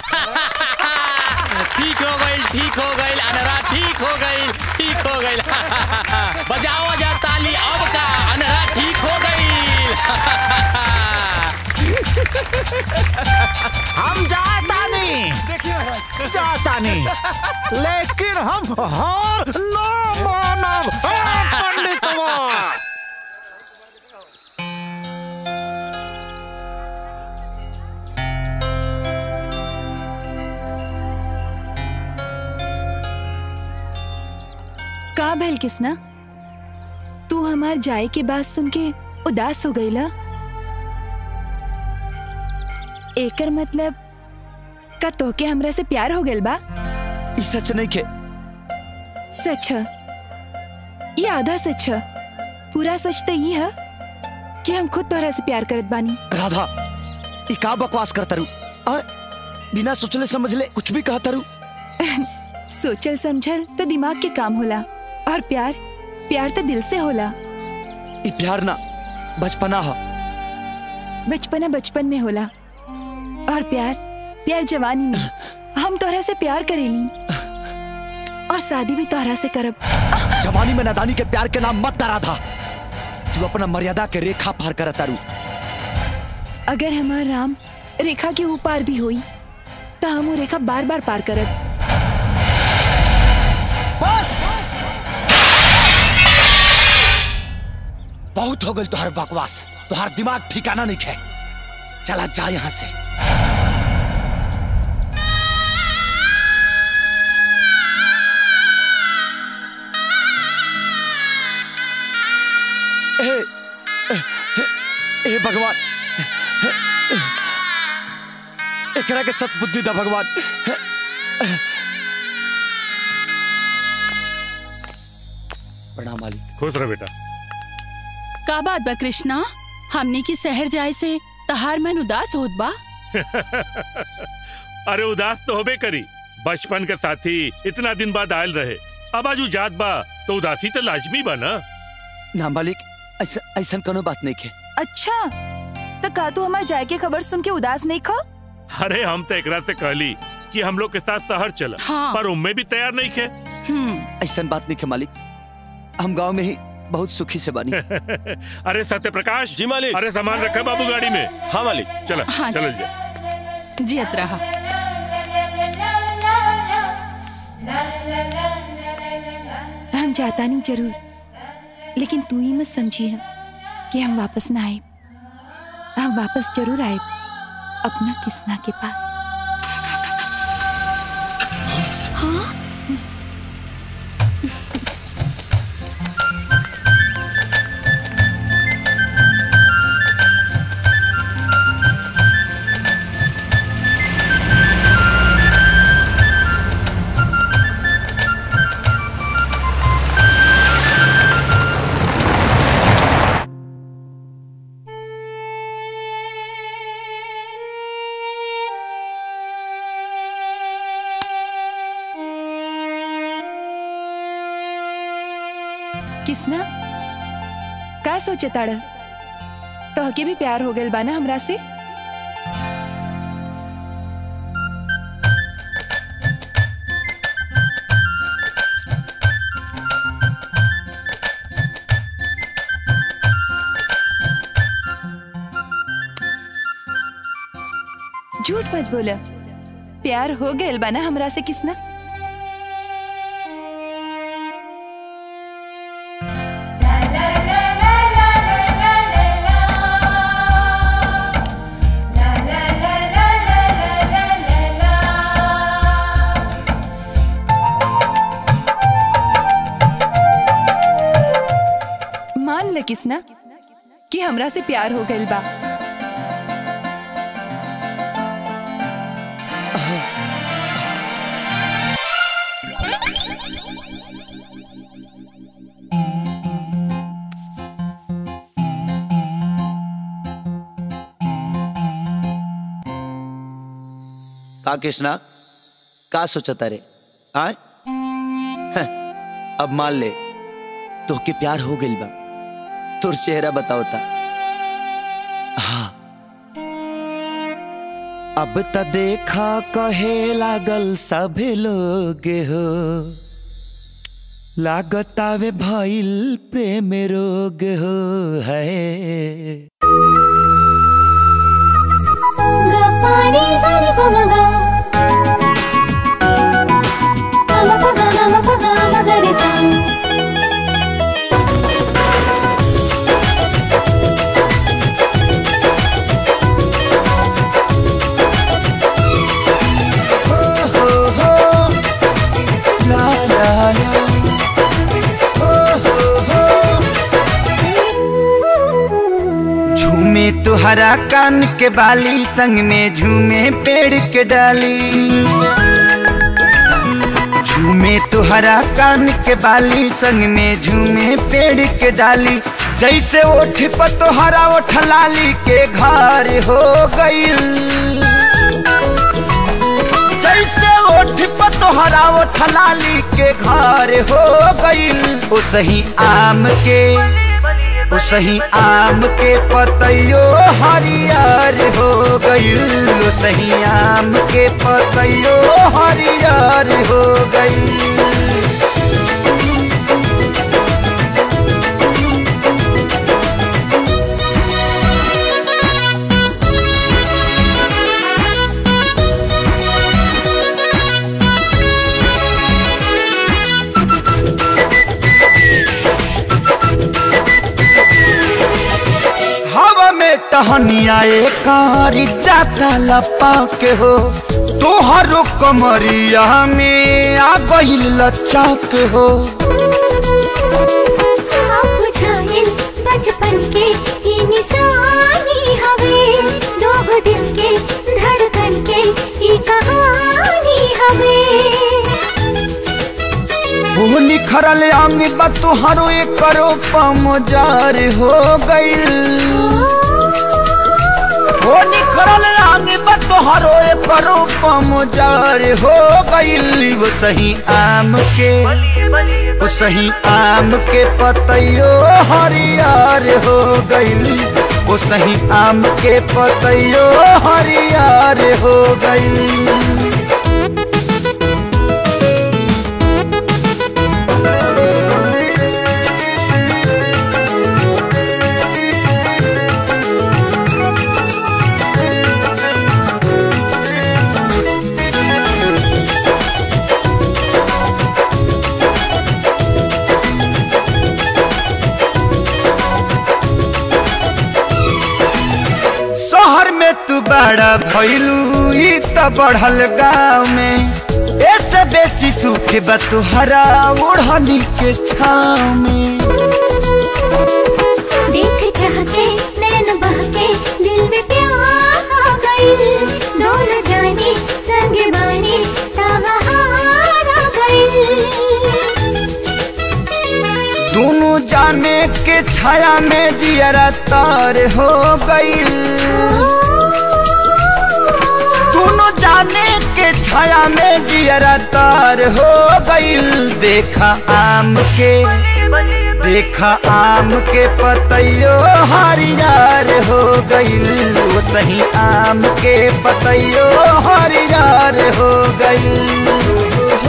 ठीक हो गई ठीक हो गई अनरा ठीक हो गई ठीक हो गई बजाओ जा ताली अब का अनरा ठीक हो गई हम जाता नहीं जाता नहीं लेकिन हम हार न मानव हाँ, पंडितवा का भैल किसना तू हमार जाए के बात सुन के उदास हो गईला एकर मतलब का तोहके हमरा से प्यार हो गइल बा ई सच नहीं के सच है ये आधा सच है पूरा सच तो ये है कि हम खुद तोहरा से प्यार करत बानी राधा ई का बकवास करता रू आ, बिना सोचले समझले कुछ भी कहता रू सोचल समझल तो दिमाग के काम होला और प्यार प्यार तो दिल से होला ई प्यार ना बचपना हो बचपना बचपन में होला और प्यार प्यार जवानी में हम तोहरा से प्यार करेनी और शादी भी तोहरा से करब जवानी में नादानी के प्यार के नाम मत डरा था तू अपना मर्यादा के रेखा पार करता रू अगर हमार राम रेखा के ऊपार भी हुई तो हम वो रेखा बार बार पार करब बहुत हो गई तुहार बकवास तुहार दिमाग ठिकाना नहीं है चला जा यहाँ से ए, ए, ए, ए भगवान एकरा के सतबुद्धि दा भगवान प्रणाम मालिक खुश रह बेटा का बात बा कृष्णा हमने की शहर जाए से तहार मन उदास होत बा अरे उदास तो होबे करी बचपन के साथी इतना दिन बाद आयल रहे अब आज जात बा तो उदासी तो लाजमी बा ना ना मालिक ऐसा ऐसा कोनो बात नहीं है अच्छा तो का तू हमार जाए के खबर सुन के उदास नहीं खो अरे हम तो एकरा से कहली कि हम लोग के साथ शहर चला हाँ। पर उम्मे भी तैयार नहीं खे ऐसा बात नहीं है मालिक हम गांव में ही बहुत सुखी से बनी अरे सत्य प्रकाश जी मालिक अरे सामान रखा बाबू गाड़ी में हाँ मालिक चला हाँ। चल जा जियत रहा हम जाता नहीं जरूर लेकिन तू ही मत समझिए कि हम वापस ना आए हम वापस जरूर आए अपना किसना के पास हाँ किसना का सोचे ताड़ तोहके भी प्यार हो गइल बाना हमरा से झूठ मत बोला प्यार हो गइल बाना हमरा से किसना मान ल किसना कि हमरा से प्यार हो गइल बा का कृष्णा का सोचता रे आय हं, अब मान ले तो के प्यार हो गइल बा तोर चेहरा बताओ ता हाँ अब त देखा कहे लागल सभे लोग हो लागतावे भइल प्रेम रोग हो है पानी सानी पमगा नम पगा नम पगा मगरे सा झूमे झूमे तुहरा कान के बाली संग में झूमे पेड़ के डाली झूमे तुहरा कान के बाली संग में झूमे पेड़ के डाली जैसे ओठ पर तोहरा ओठ लाली के घर हो गईल जैसे ओठ पर तोहरा ओठ लाली के घर हो गईल ओ सही आम के ओ सही आम के पतैयो हरियर हो गईल ओ सही आम के पतैयो हरियर हो गईल हवा में टहनिया कारी जाता लपा के हो तोहरो कमरिया में आ गईल लच्चा के हो आप बुझाइल बचपन के ई निशानी हवे दो दिल के धड़कन के ई कहानी हवे वो निखरल अंग बा तोहरो एक करो पमजार हो गईल वो निखरल अंग बा तोहरो एक करो पमजार हो गईल वो सही आम के वो सही आम के पतैयो हरियर हो गईल वो सही आम के पतैयो हरियर हो गईल शहर में तू बड़ा भैलू ई त बढ़ल गाँव में ऐसे बेसी सुख बा तुहरा ओढ़नी के छाव में देख चाह के नैन बह के दिल में प्यार आ गई डोल जाने संग बानी ताबहार आ गई दोनों जाने के छाया में जियरा तार हो गईल दोनों जाने के छाया में जियरा तार हो गईल देखा आम के देखा आम के पतैयो हरियार हो गईल वो सही आम के पतैयो हरियार हो गईल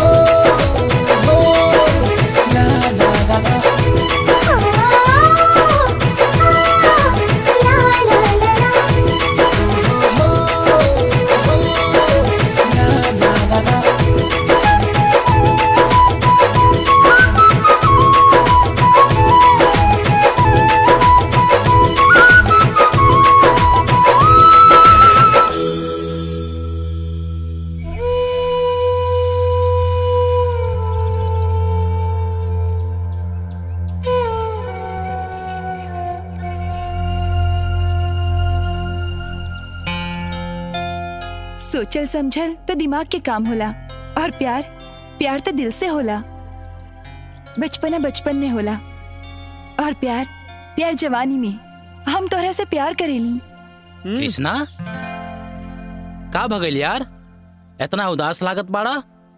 सोचल समझल तो दिमाग के काम होला और प्यार प्यार तो दिल से होला बचपना बचपन में होला और प्यार प्यार जवानी में हम तोहरा से प्यार करेली कृष्णा का भगल यार इतना उदास लागत बाड़ा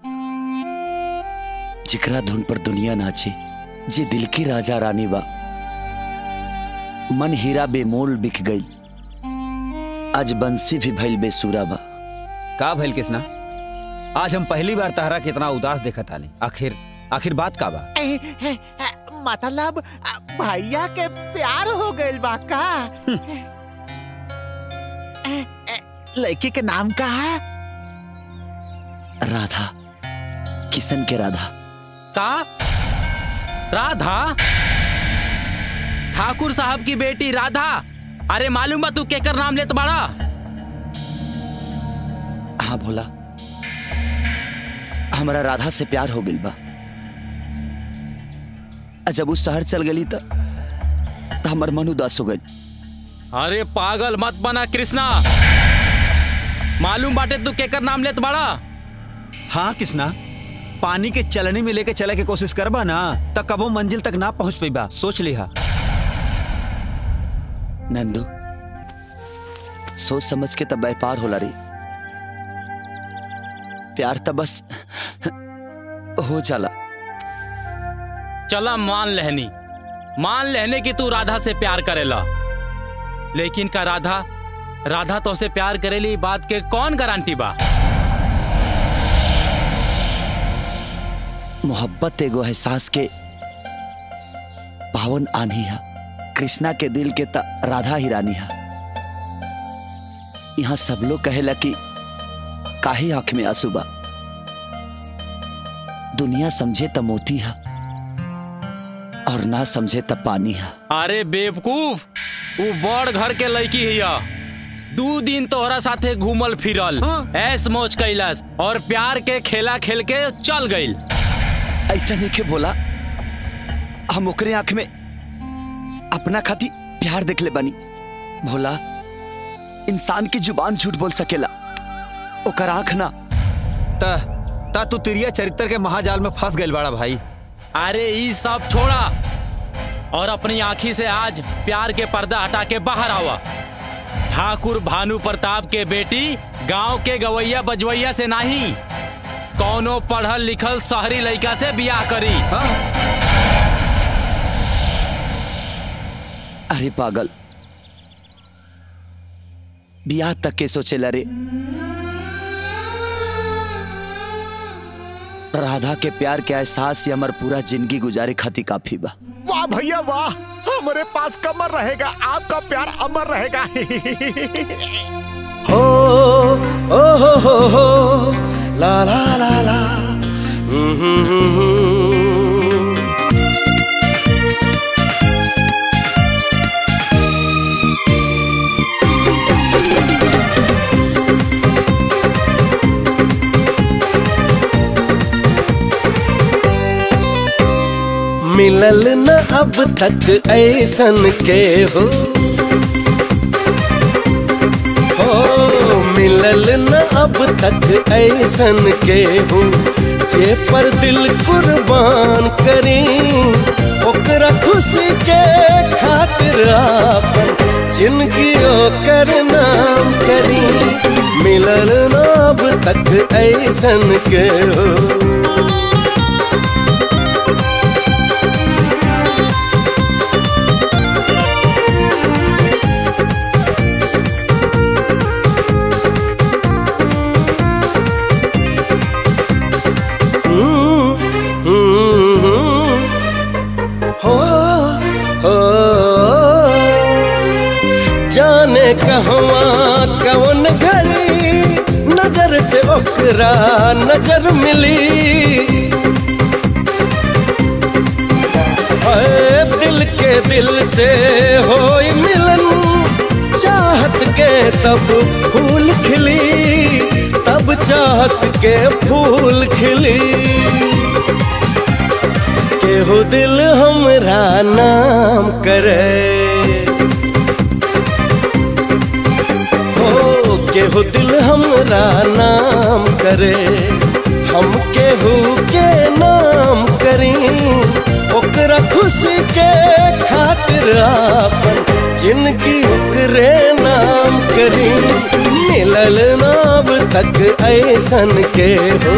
जिकरा धुन पर दुनिया नाचे जे दिल की राजा रानी बा मन हीरा बेमोल बिक गई आज बंसी भी भइल बेसुरा बा का भइल किसना आज हम पहली बार तहरा के इतना उदास देखत आनी आखिर आखिर बात का बा मतलब भैया के प्यार हो गइल बा का लड़की के नाम का है राधा किशन के राधा का राधा ठाकुर साहब की बेटी राधा अरे मालूम बा तू केकर नाम लेत बाड़ा हाँ भोला हमारा राधा से प्यार हो गइल बा आ जब उस शहर चल गई तो, तो हमार मन उदास हो गई अरे पागल मत बना कृष्णा मालूम बाटे तू केकर नाम लेत बाड़ा हाँ किसना पानी के चलनी में लेके चले के कोशिश करबा ना तब कबो मंजिल तक ना पहुंच पेबा सोच लिहा नंदू सोच समझ के तब व्यापार होला रे प्यार तब बस हो जाला चला मान लेहनी मान लेहने कि तू राधा से प्यार करेला लेकिन का राधा राधा तो से प्यार करेली ई बात के कौन गारंटी बा मोहब्बत एगो एहसास के पावन आनी है कृष्णा के दिल के त राधा ही रानी है यहाँ सब लोग कहेला कि काहे आंख में आंसू बा दुनिया समझे त मोती है और ना समझे त पानी है अरे बेवकूफ वो बड़ घर के लड़की हिया दू दिन तोहरा साथे घूमल फिरल ऐस मौज कैलस और प्यार के खेला खेल के चल गईल ऐसा नहीं के बोला हम ओकरे आंख में अपना खाती प्यार देख ले बनी भोला इंसान की जुबान झूठ बोल सकेला ओकर आंख ना ता ता तू तिरिया चरित्र के महाजाल में फंस गइल बाड़ा भाई अरे ई सब छोड़ा और अपनी आंखी से आज प्यार के पर्दा हटा के बाहर आवा ठाकुर भानु प्रताप के बेटी गांव के गवैया बजवैया से नहीं कौनो पढ़ल लिखल शहरी लड़का से बियाह करी अरे पागल बियाह तक के सोचेला रे राधा के प्यार के एहसास से हमार पूरा जिंदगी गुजारे खातिर काफी बा वाह भैया वाह हमारे पास कमर रहेगा आपका प्यार अमर रहेगा हो ओ हो हो हो ला ला ला ला हम्म, हम्म, हम्म, हम्म। मिलल न अब तक ऐसन के हो हो मिलल न अब तक ऐसन के हो जे पर दिल कुर्बान करी ओकरा खुशी के खातिर आपन जिंदगी ओकर नाम करी मिलल न अब तक ऐसन के हो हो हो जाने कहवा कौन घड़ी नजर से ओकरा नजर मिली हाय दिल के दिल से हो मिलन चाहत के तब फूल खिली तब चाहत के फूल खिली केहू दिल हमरा नाम करे हो केहू दिल हमरा नाम करे हम केहू के नाम करी ओकरा खुशी के खातिर आपन जिंदगी ओकरे नाम करी मिलल नाम तक ऐसन के हो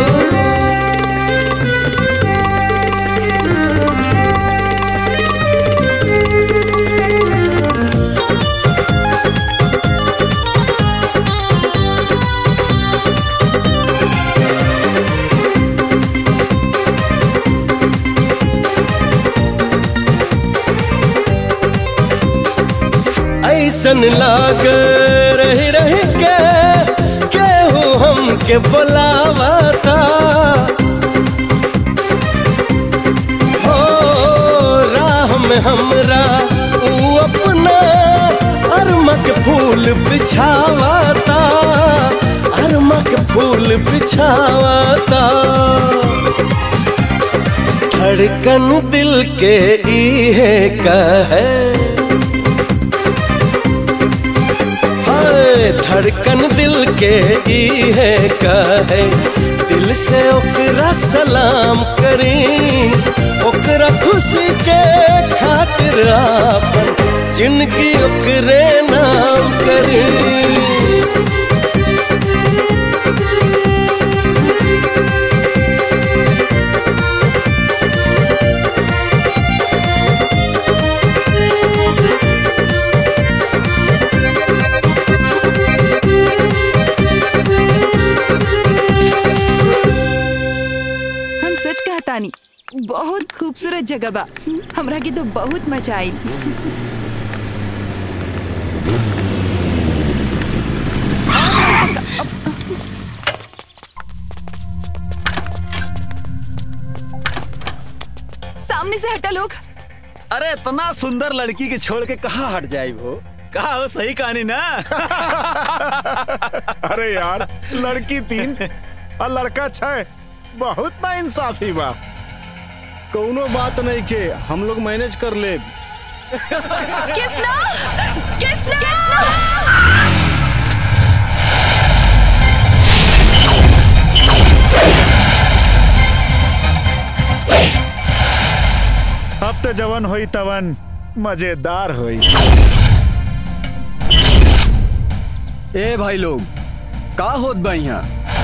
ऐसन लाग रही रही के केहू हमके बुलावाता हो राह में हमरा ऊ अपना अरमक फूल बिछावाता अरमक फूल बिछावाता धड़कन दिल के इहे कहे धड़कन दिल के ई है कहे दिल से ओकरा सलाम करी ओकरा खुशी के खातिर आपन जिंदगी ओकरे नाम करी हम सच कहतानी बहुत खूबसूरत जगह बा हमरा के तो बहुत मजा आई सामने से हटा लोग अरे इतना सुंदर लड़की के छोड़ के कहाँ हट जाए वो कहा हो सही कहानी ना अरे यार लड़की तीन और लड़का छह बहुत ना इंसाफी बा कौनो बात नहीं के हम लोग मैनेज कर ले किसना किसना किसना अब तो जवन होई तवन मजेदार होई ए भाई लोग का होत बा यहाँ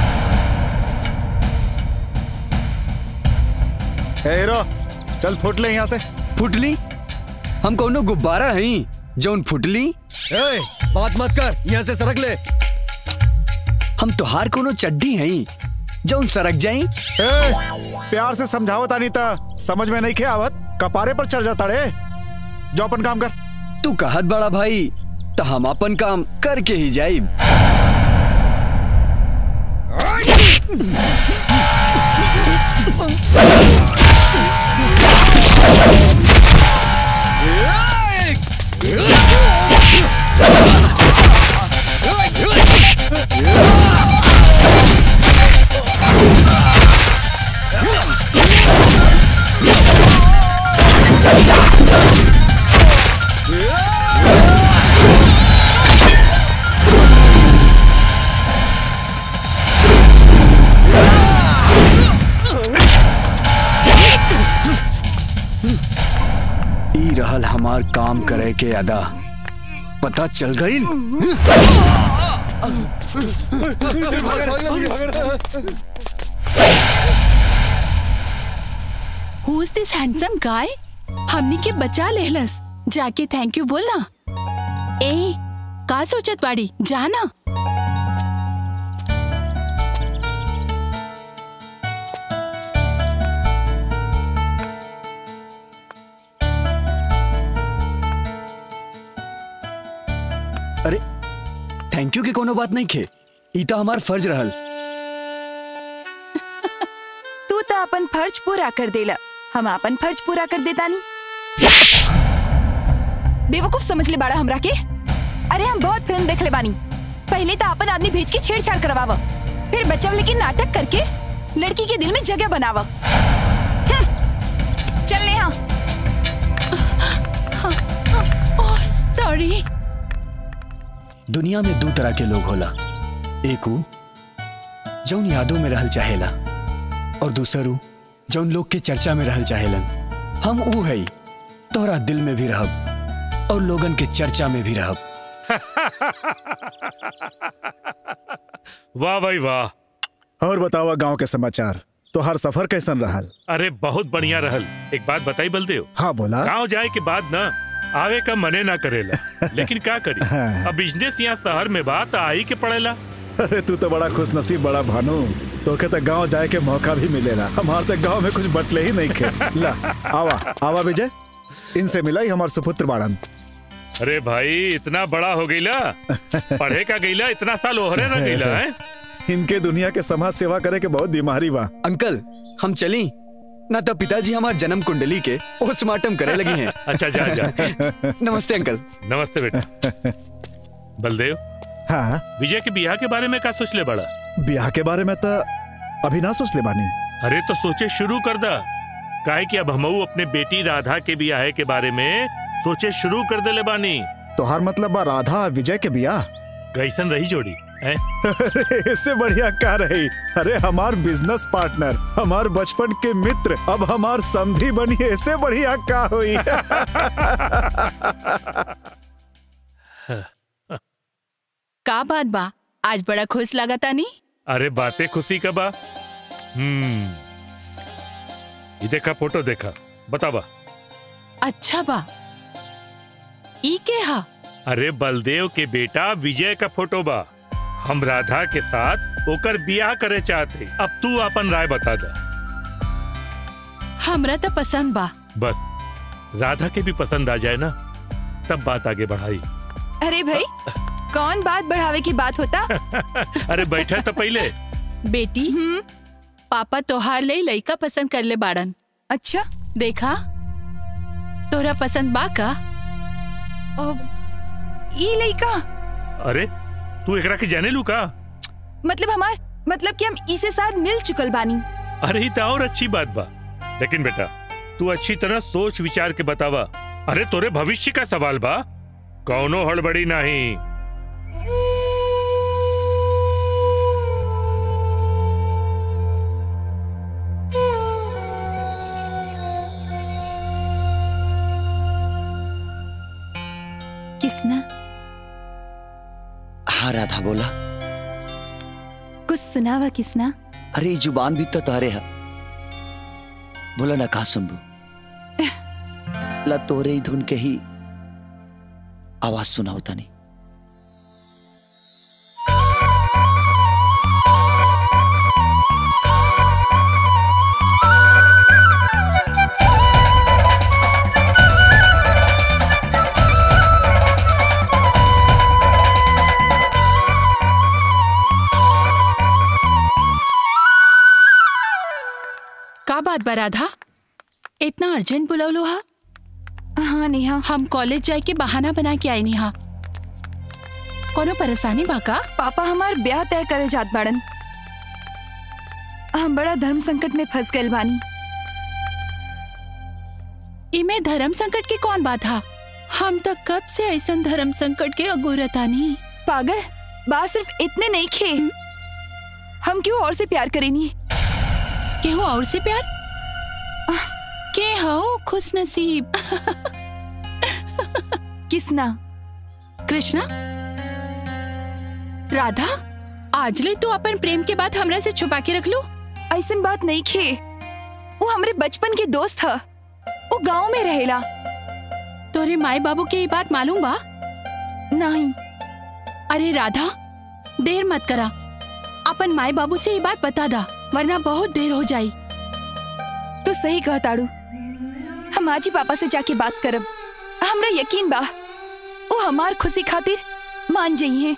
ए हीरो चल फुट ले यहाँ से फुटली हम कौनो गुब्बारा हई जौन फुटली ए, बात मत कर यहाँ से सरक ले हम तोहार कोनो चड्डी हई जौन सरक जाई ए, प्यार से समझावत आनी ता समझ में नहीं खे आवत कपारे पर चढ़ जाता रे जो अपन काम कर तू कहत बड़ा भाई तो हम अपन काम करके ही जाइब ई रहल हमार काम करे के अदा पता चल गई हु इज दिस हैंडसम गाय हमनी के बचा लेहलस जाके थैंक यू बोलना ए का सोचत बाड़ी जाना अरे थैंक यू के कोनो बात नहीं खे ई तो हमार फर्ज रहल तू तो अपन फर्ज पूरा कर देला हम अपन फर्ज पूरा कर देता नहीं बेवकूफ समझ ले बाड़ा हमरा के अरे हम बहुत फिल्म देख ले बानी पहले तो अपन आदमी भेज के छेड़छाड़ करवावा फिर बच्चा लेके नाटक करके लड़की के दिल में जगह बनावा हम्म, चल नेहा ओह सॉरी दुनिया में दो तरह के लोग होला एक ऊ जौन यादों में रहल चाहेला और दूसर ऊ जौन लोग के चर्चा में रहल चाहेलन हम ऊ है तोहरा दिल में भी रहब और लोगन के चर्चा में भी रहब वाह भाई वाह और बतावा गांव के समाचार तो हर सफर कैसन रहल अरे बहुत बढ़िया रहल एक बात बताई बलदेव हाँ बोला गांव जाए के बाद ना आवे का मने ना करेला लेकिन का करी हाँ। अब बिजनेस यहाँ शहर में बात आई के पड़ेला अरे तू तो बड़ा खुश नसीब बड़ा भानु तोके तो गांव जाए के मौका भी मिलेला हमारे तो गांव में कुछ बटले ही नहीं खे ला आवा आवा विजय इनसे मिला ही हमार सुपुत्र बाड़न अरे भाई इतना बड़ा हो गईला पढ़े का गईला इतना साल ओहरे ना गईला है इनके दुनिया के समाज सेवा करे के बहुत बीमारी बा अंकल हम चली ना तो पिताजी हमार जन्म कुंडली के पोस्टमार्टम करे लगी हैं अच्छा जा जा नमस्ते अंकल नमस्ते बेटा बलदेव हाँ विजय के बियाह के बारे में का सोच ले बड़ा ब्याह के बारे में तो अभी ना सोच ले बानी अरे तो सोचे शुरू कर दा काहे कि अब हमऊ अपने बेटी राधा के बियाह के बारे में सोचे शुरू कर दे ले बानी तोहार मतलब बा राधा और विजय के बियाह कैसन रही जोड़ी है अरे इससे बढ़िया का रही अरे हमार बिजनेस पार्टनर हमार बचपन के मित्र अब हमार समधी बनी इससे बढ़िया का हुई का बात बा आज बड़ा खुश लागता नी अरे बातें खुशी का बा हम्म ये देखा फोटो देखा बतावा अच्छा बा ई के हा अरे बलदेव के बेटा विजय का फोटो बा हम राधा के साथ ओकर बियाह करे चाहते अब तू अपन राय बता दा हमरा तो पसंद बा बस राधा के भी पसंद आ जाए ना तब बात आगे बढ़ाई अरे भाई कौन बात बढ़ावे की बात होता अरे बैठे तो पहले बेटी पापा तोहार ले लइका पसंद कर ले बाड़न अच्छा देखा तोरा पसंद बा का ई लइका अरे तू एकरा के जाने लू का मतलब हमार मतलब कि हम इसे साथ मिल चुकल बानी अरे ही तो और अच्छी बात बा लेकिन बेटा तू अच्छी तरह सोच विचार के बतावा अरे तोरे भविष्य का सवाल बा कौनो हड़बड़ी नहीं किसना हाँ राधा बोला कुछ सुनावा किसना अरे ये जुबान भी तो तारे है बोला ना कहा सुनबू ला तोरे ही धुन के ही आवाज सुना होता नहीं का बात बा राधा इतना अर्जेंट बुलवलो हा हाँ नेहा हम कॉलेज जाए के बहाना बना के आई नेहा कोनो परेशानी बा का पापा हमार ब्याह तय करे जात बाड़न हम बड़ा धर्म संकट में फंस गए बानी इमे धर्म संकट की कौन बात हा हम तो कब से ऐसा धर्म संकट के अगुरतानी पागल बात सिर्फ इतने नहीं खे हम क्यों और से प्यार करेनी केहू और से प्यार के हो खुश नसीब किसना कृष्णा राधा आज ले तू अपन प्रेम के बात हमरा से छुपा के रख लू ऐसन बात नहीं खे वो हमारे बचपन के दोस्त था वो गांव में रहेला तोरे माए बाबू के ये बात मालूम बा नहीं अरे राधा देर मत करा अपन माए बाबू से ये बात बता दा वरना बहुत देर हो जाई तो सही कह ताड़ू हम आज ही पापा से जाके बात करब हमरा यकीन बा वो हमार खुशी खातिर मान जाइए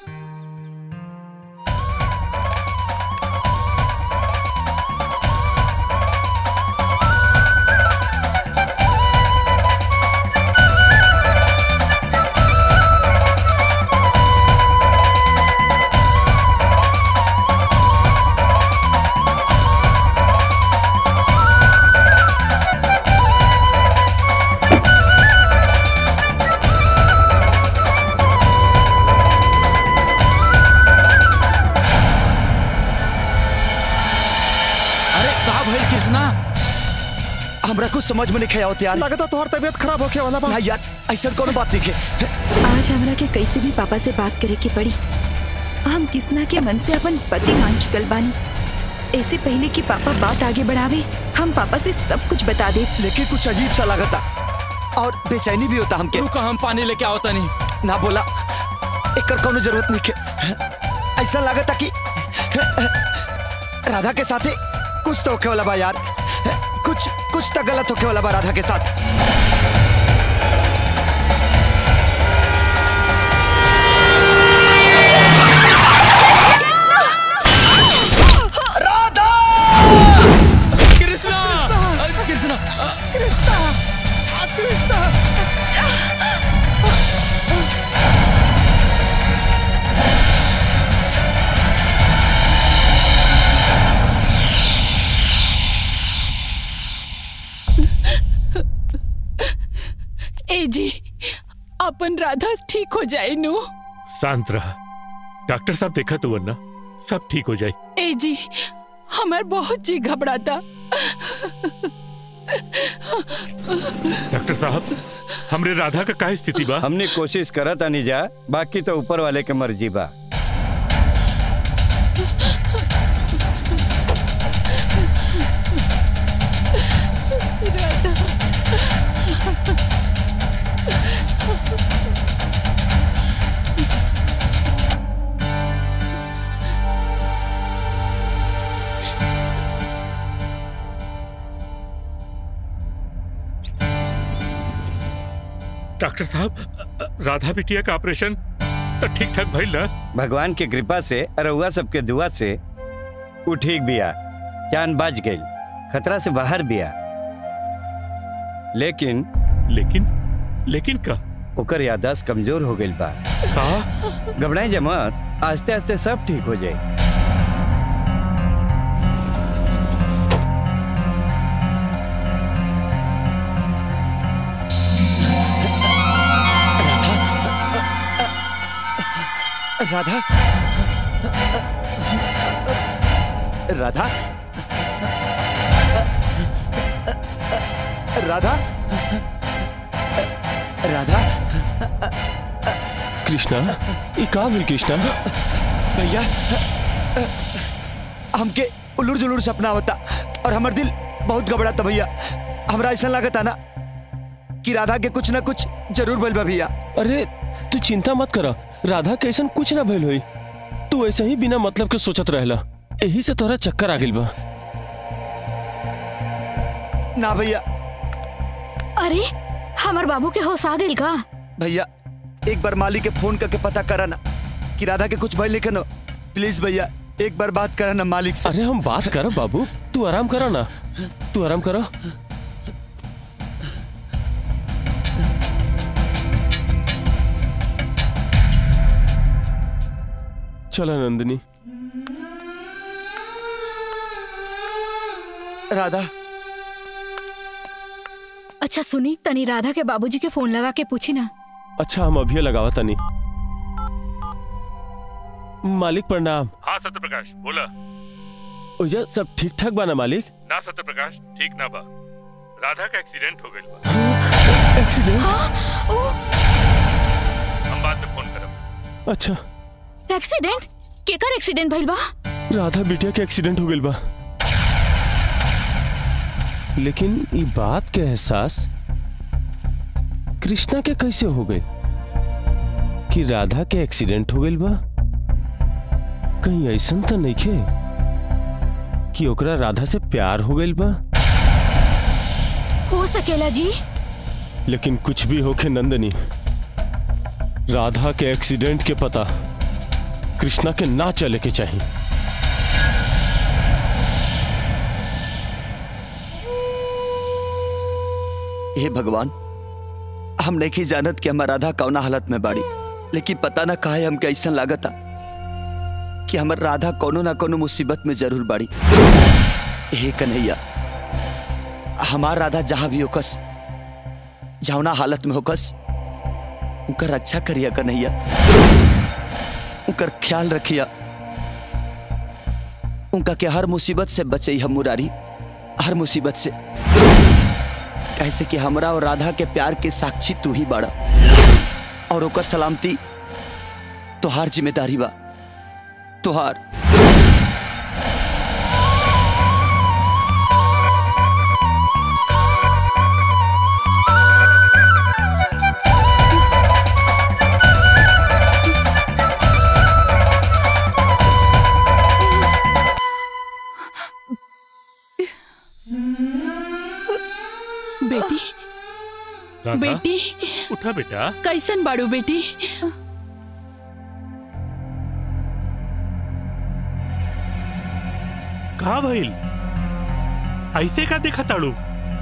अरे कहा भइल कृष्णा हमरा कुछ समझ में नहीं आवत यार लगता तोहर तबीयत खराब होके वाला बा ना यार ऐसा कोनो बात नहीं है आज हमरा के कैसे भी पापा से बात करे के पड़ी हम किसना के मन से अपन पति मान चुकल बानी ऐसे पहले कि पापा बात आगे बढ़ावे हम पापा से सब कुछ बता दे लेकिन कुछ अजीब सा लगता और बेचैनी भी होता हमके रुका हम पानी लेके आओ तनी ना बोला एकर कोनो जरूरत नहीं है ऐसा लगता कि राधा के साथे कुछ तो होखे वाला बा यार कुछ कुछ तो गलत होखे वाला बा राधा के साथ कृष्णा कृष्णा कृष्णा कृष्णा ए जी अपन राधा ठीक हो जाए नु शांत रहा डॉक्टर साहब देखा तो वरना सब ठीक हो जाए ए जी हमार बहुत जी घबराता डॉक्टर साहब हमरे राधा का का स्थिति बा हमने कोशिश करा था नहीं जा बाकी तो ऊपर वाले के मर्जी बा डॉक्टर साहब राधा बिटिया का ऑपरेशन तो ठीक ठाक भइल ना भगवान की कृपा से रउआ सबके दुआ से उ ठीक बिया जान बच गई खतरा से बाहर बिया लेकिन लेकिन लेकिन का ओकर याददाश्त कमजोर हो गई बा का घबराए जमत आस्ते आस्ते सब ठीक हो जाए राधा राधा राधा राधा कृष्णा ये का भेल कृष्णा भैया हमके उलूर जुलूर सपना होता और हमर दिल बहुत घबराता भैया हमरा ऐसा लागता ना कि राधा के कुछ ना कुछ जरूर भइल बा भैया अरे तू चिंता मत करा राधा के ऐसा कुछ ना भइल होई तू ऐसे ही बिना मतलब के सोचत रहला यही से तोरा चक्कर आ गइल बा ना भैया अरे हमार बाबू के होश आ गइल का भैया एक बार मालिक के फोन करके पता करा ना कि राधा के कुछ भइल लेकिन प्लीज भैया एक बार बात करा ना मालिक से अरे हम बात कर बाबू तू आराम करो ना तू आराम करो चलो नंदिनी राधा अच्छा सुनी तनी राधा के बाबूजी के फोन लगा के पूछी ना अच्छा हम अभी लगावा तनी मालिक प्रणाम हाँ सत्य प्रकाश बोला ओजा सब ठीक ठाक बा ना मालिक ना सत्य प्रकाश ठीक ना बा राधा का एक्सीडेंट हो गइल बा एक्सीडेंट हम बाद में फोन करब अच्छा एक्सीडेंट केकर एक्सीडेंट भइल बा राधा बिटिया के एक्सीडेंट हो गइल बा लेकिन ई बात के एहसास कृष्णा के कैसे हो गई कि राधा के एक्सीडेंट हो गइल बा कहीं ऐसा तो नहीं खे कि ओकरा राधा से प्यार हो गइल बा हो सकेला जी लेकिन कुछ भी होके नंदनी राधा के एक्सीडेंट के पता कृष्णा के ना चले के चाहिए हे भगवान हम नहीं जानत कि हमार राधा कौना हालत में बाड़ी लेकिन पता ना काहे हमके ऐसा लागता कि हमर राधा कोनो ना कोनो मुसीबत में जरूर बाड़ी हे कन्हैया हमार राधा जहां भी होकस जौना हालत में होकस उनकर रक्षा करिया कन्हैया उनकर ख्याल रखिया उनका के हर मुसीबत से बचई हम मुरारी हर मुसीबत से कैसे कि हमरा और राधा के प्यार के साक्षी तू ही बाड़ा और ओकर सलामती तोहार जिम्मेदारी बा तोहार बेटी राधा बेटी उठा बेटा कैसन बाड़ू बेटी कहा भइल ऐसे का देखा ताड़ू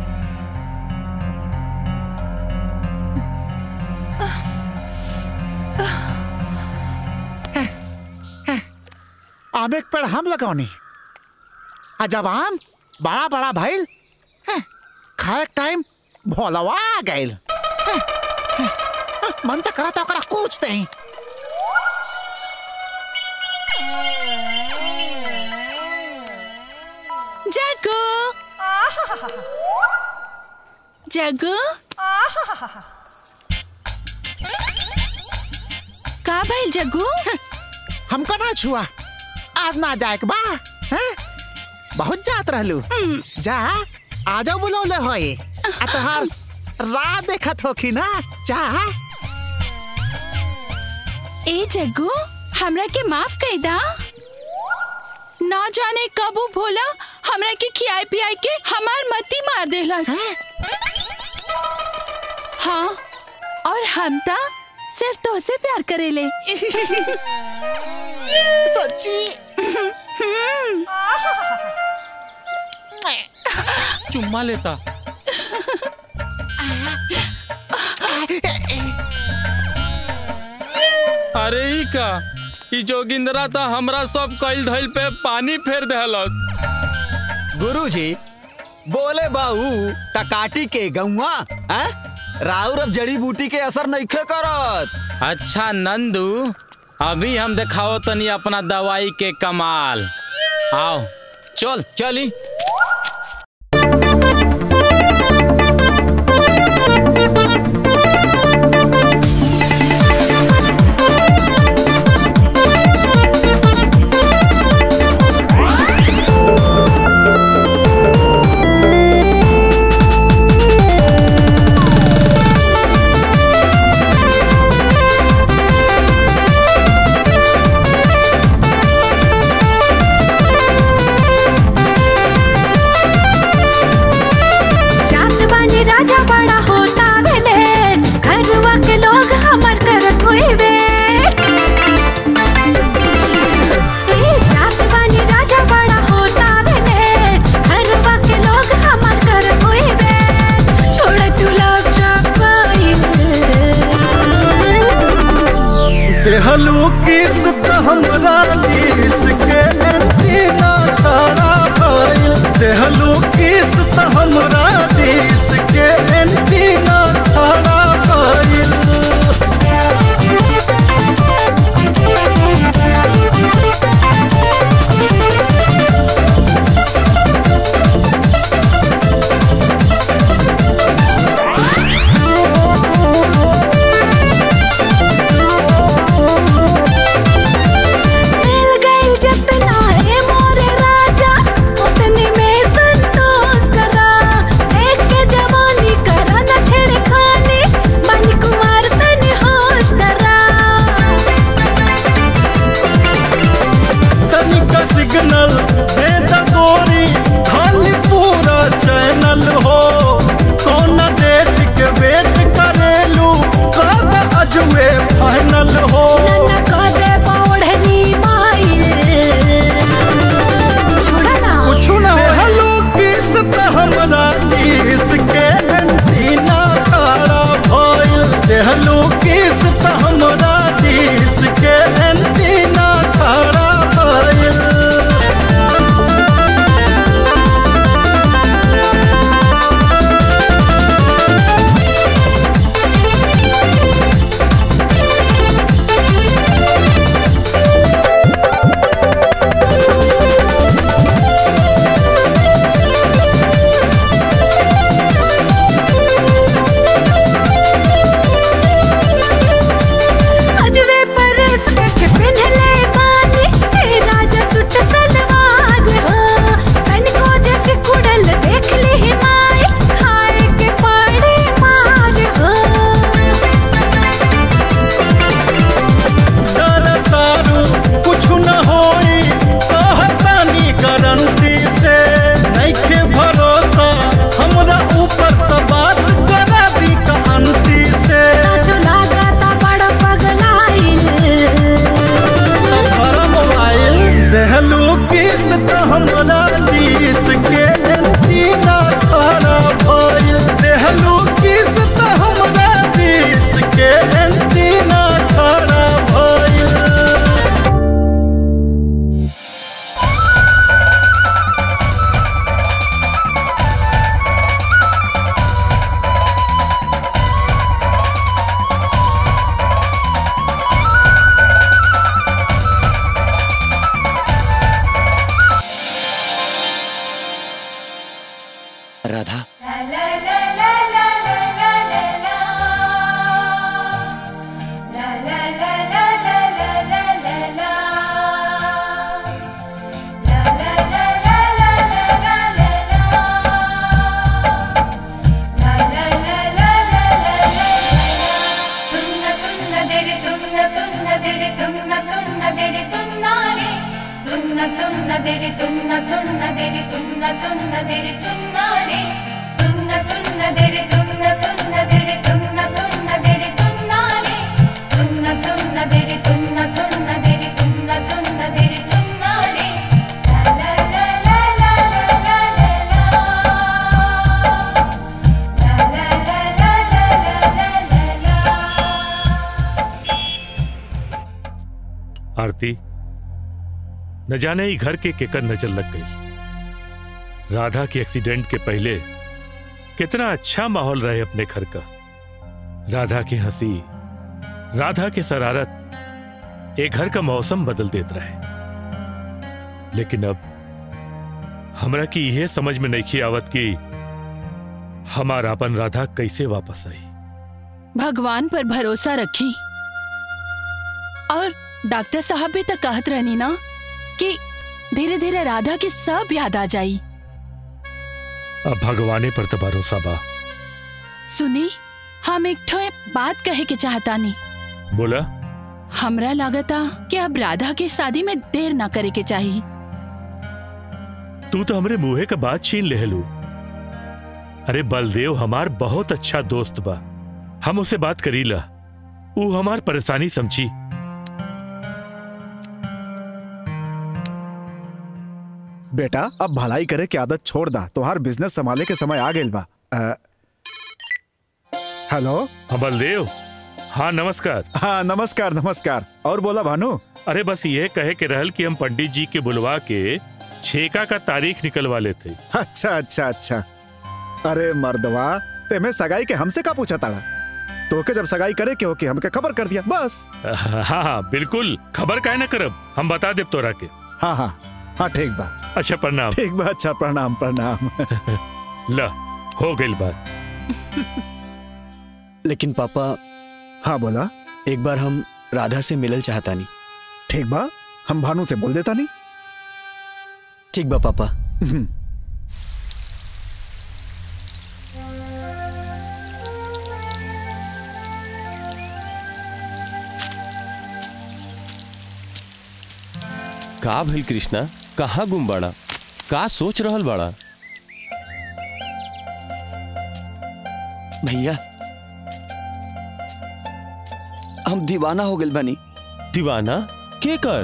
आम एक पेड़ हम लगौनी आ जब आम बड़ा बड़ा भइल हैं, खाए के टाइम भोलवा आ गइल हैं, हैं, हैं, मन तो करा तो ओकरा कूच दही जगू का भइल जग्गू हमको ना छुआ आज ना जाए के बा हैं? बहुत जात रहलू जा आ जाओ बुलौले होए आ तोहार राह देखत होखी ना जा ए जग्गू हमरा के माफ कर दा ना जाने कब उ भोला हमरा के खियाई पियाई के हमार मती मार देलस हाँ और हम ता सिर्फ तो से प्यार करेले सच्ची चुम्मा लेता अरे ई का ई जोगिंदरा था हमरा सब कइल धइल पे पानी फेर देहलस गुरुजी बोले बाऊ टकाटी के गौआ हैं? राउर अब जड़ी बूटी के असर नइखे करत अच्छा नंदू अभी हम दिखाओ तनी अपना दवाई के कमाल आओ चल चली जात बानी राजा बड़ा होता भेले घरवा के लोग हमर करत होइबे ए जात बानी राजा बड़ा होता भेले घरवा के लोग हमर करत होइबे छोड़ तू लव चपाइल देहलू किस त हमरा दिस के एंटीना खड़ा भइल देहलू किस त हमरा दिस के एंटीना खड़ा भइल मिल गइल जतना है मोरे राजा उतने में संतोष करा एक के जवानी करा न छेड़खानी बन कुमार तने होश धरा तनिका सिग्नल दे द गोरी खाली पूरा चैनल हो कौन डेट के वेट करेलू कब अजवे फाइनल हो न कदे पौड़नी माइल छोड़ा ना कुछ ना हेलो किस त हमरा किस के एंटीना खड़ा भइल देहलू किस त हमरा किस के एंटीना खड़ा भइल अजवे परस के पहनले बानी ए राजा सुट सलवार हो तनिको जैसे कुड़ल देख ली हिमाय खाए के पाड़े मार हो तारू कुछ न होई कहतानी गारंटी से नइखे भरोसा हमरा ऊपर त बात करा दी कहांती से साचो लागता बड़ा पगलाइल हमारा मोबाइल देहलू किस त हमरा दिस के एंटीना खड़ा भइल देहलू किस त हमरा दिस के एंटीना खड़ा भइल തുന്ന തുന്ന ദിരി തുന്ന തുന്ന ദിരി തുന്ന തുന്ന ദിരി തുന്നാരെ തുന്ന തുന്ന ദിരി തുന്ന തുന്ന ദിരി തുന്ന തുന്ന ദിരി തുന്നാരെ തുന്ന തുന്ന ദിരി തുന്ന തുന്ന ദിരി തുന്ന തുന്ന ദിരി തുന്നാരെ ലാ ലാ ലാ ലാ ലാ ലാ ലാ ലാ ലാ ലാ ലാ ലാ ലാ ലാ आरती न जाने ही घर के केकर नजर लग गई राधा के एक्सीडेंट के पहले कितना अच्छा माहौल रहे अपने घर का राधा की हंसी राधा की शरारत एक घर का मौसम बदल देता रहे लेकिन अब हमरा की यह समझ में नहीं आवत कि हमारा अपन राधा कैसे वापस आई भगवान पर भरोसा रखी और डॉक्टर साहब भी तो कहत रहनी ना कि धीरे धीरे राधा की सब याद आ जाई अब भगवाने पर तो भरोसा बा सुनी हम एक ठो बात कहे के चाहता नहीं बोला हमरा लागता कि अब राधा के शादी में देर ना करे के चाहिए तू तो हमरे मुंहे का बात छीन ले लू अरे बलदेव हमार बहुत अच्छा दोस्त बा हम उसे बात करी ला वो हमार परेशानी समझी बेटा अब भलाई करे के आदत छोड़ दा तोहार बिजनेस संभाले के समय आ गेल बा अ, हेलो हाँ बलदेव हाँ नमस्कार हाँ नमस्कार नमस्कार और बोला भानु अरे बस ये कहे के रहल कि हम पंडित जी के बुलवा के छेका का तारीख निकलवा लेते अच्छा अच्छा अच्छा अरे मर्दवा तेमे सगाई के हमसे का पूछा ताड़ा तोके जब सगाई करे के हो के हमके खबर कर दिया बस हाँ हाँ बिल्कुल खबर काहे ना करब हम बता देब तोरा के हाँ हाँ हाँ ठीक बा अच्छा प्रणाम ठीक बा अच्छा प्रणाम प्रणाम ला हो गई बात लेकिन पापा हाँ बोला एक बार हम राधा से मिलल चाहता नहीं ठीक बा हम भानु से बोल देता नहीं ठीक बा पापा का भइल कृष्णा कहाँ गुम बाड़ा का सोच रहल बाड़ा भैया हम दीवाना हो गए बनी दीवाना के कर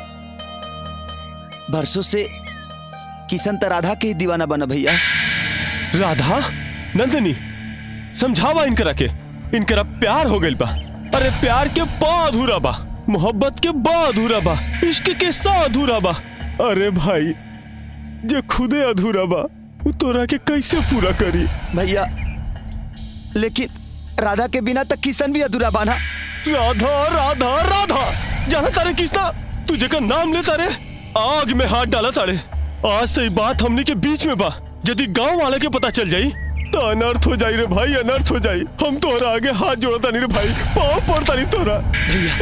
बरसों से किशन त राधा के ही दीवाना बना भैया राधा नंदनी समझावा इनकरा के इनकरा प्यार हो गइल बा अरे प्यार के बा अधूरा बा मोहब्बत के बा अधूरा बा इश्क के सा अधूरा बा अरे भाई जे खुदे अधूरा बा वो तोरा के कैसे पूरा करी भैया लेकिन राधा के बिना तक किशन भी अधूरा बाना राधा राधा राधा जाना तारे किसना तू जेकर नाम लेता रे आग में हाथ डाला तारे आज से ही बात हमने के बीच में बा यदि गांव वाले के पता चल जाई तो अनर्थ हो जाई रे भाई अनर्थ हो जाई हम तोहरा आगे हाथ जोड़ता नहीं रे भाई पाँव पड़ता नहीं तोरा भैया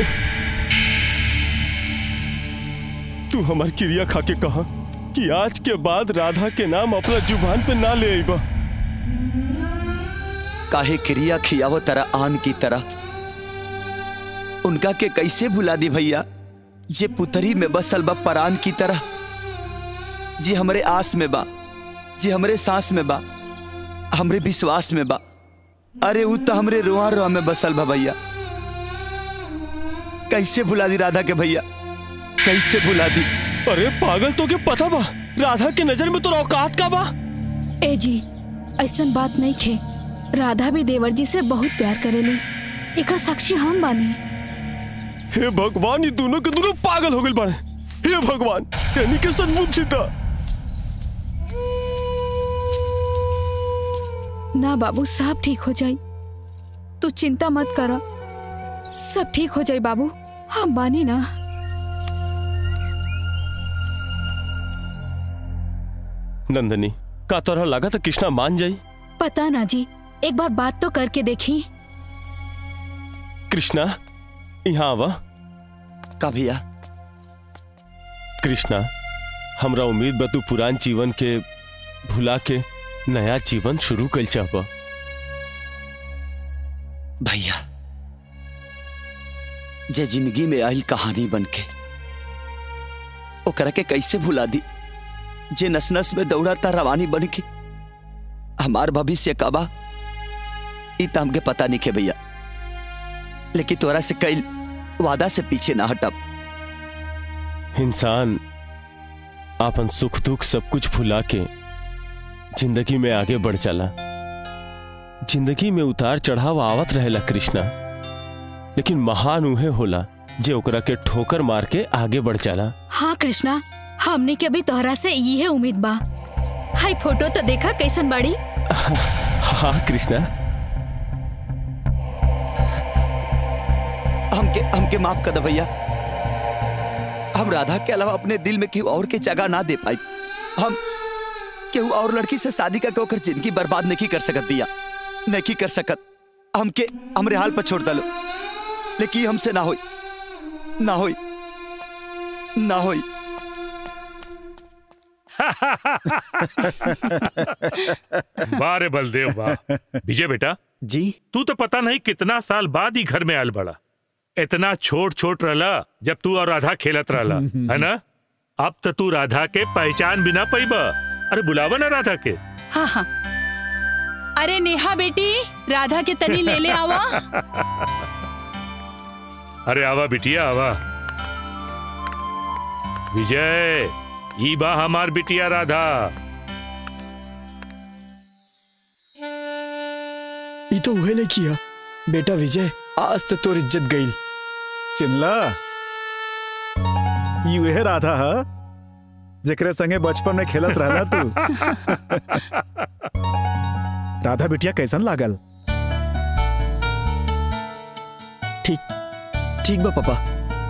तू हमार क्रिया खा के कहा कि आज के बाद राधा के नाम अपना जुबान पे ना ले आईबा काहे क्रिया खियावो तरह आन की तरह उनका के कैसे भुला दी भैया जे पुतरी में बसल बा परान की तरह जी हमरे आस में बा जी हमरे सांस में बा हमरे विश्वास में बा अरे उ तो हमरे रोआ रोआ में बसल बा भैया कैसे भुला दी राधा के भैया कैसे भुला दी अरे पागल तो के पता बा राधा के नजर में तो औकात का बा ए जी ऐसन बात नहीं खे राधा भी देवर जी से बहुत प्यार करेली एकर साक्षी हम बानी हे भगवान ये दोनों के दोनों पागल हो गए बाड़े हे भगवान यानी के सचमुच सीता ना बाबू सब ठीक हो जाई तू चिंता मत कर सब ठीक हो जाई बाबू हम बानी ना नंदनी का तोरा लगा तो कृष्णा मान जाई पता ना जी एक बार बात तो करके देखी कृष्णा यहाँ आवा का भैया कृष्णा हमरा उम्मीद बा तू पुरान जीवन के भुला के नया जीवन शुरू कर चाहबा भैया जे जिंदगी में आयल कहानी बन के ओकरा के कैसे भुला दी जे नस नस में दौड़ा था रवानी बन के हमार भविष्य कबा ई त हमके पता नहीं के भैया लेकिन तोरा से कई वादा से पीछे ना हटब इंसान आपन सुख दुख सब कुछ भुला के जिंदगी में आगे बढ़ चला जिंदगी में उतार चढ़ाव आवत रहेला कृष्णा लेकिन महान उहे होला जे ओकरा के ठोकर मार के आगे बढ़ चला हाँ कृष्णा हमने के अभी तोहरा से ये उम्मीद बा हाय फोटो तो देखा कैसन बाड़ी हाँ कृष्णा हमके हमके माफ कर दे भैया हम राधा के अलावा अपने दिल में केहू और के जगह ना दे पाई हम केहू और लड़की से शादी करके ओकर जिंदगी बर्बाद नहीं कर सकत भैया नहीं कर सकत हमके हमरे हाल पर छोड़ दलो लेकिन ये हमसे ना होई ना होई ना होई वाह रे बलदेव वाह विजय बेटा जी तू तो पता नहीं कितना साल बाद ही घर में आयल बड़ा इतना छोट छोट रहला जब तू और राधा खेलत रहला है ना अब तो तू राधा के पहचान बिना पैबा अरे बुलावा ना राधा के हाँ हाँ अरे नेहा बेटी राधा के तनी ले ले आवा अरे आवा बिटिया आवा विजय ई बा हमार बिटिया राधा ये तो उहे नहीं किया बेटा विजय आज तो तोर इज्जत गई चिल्ला यू है राधा हा जेकरे संगे बचपन में खेलत रहला तू राधा बिटिया कैसन लागल ठीक ठीक बा पापा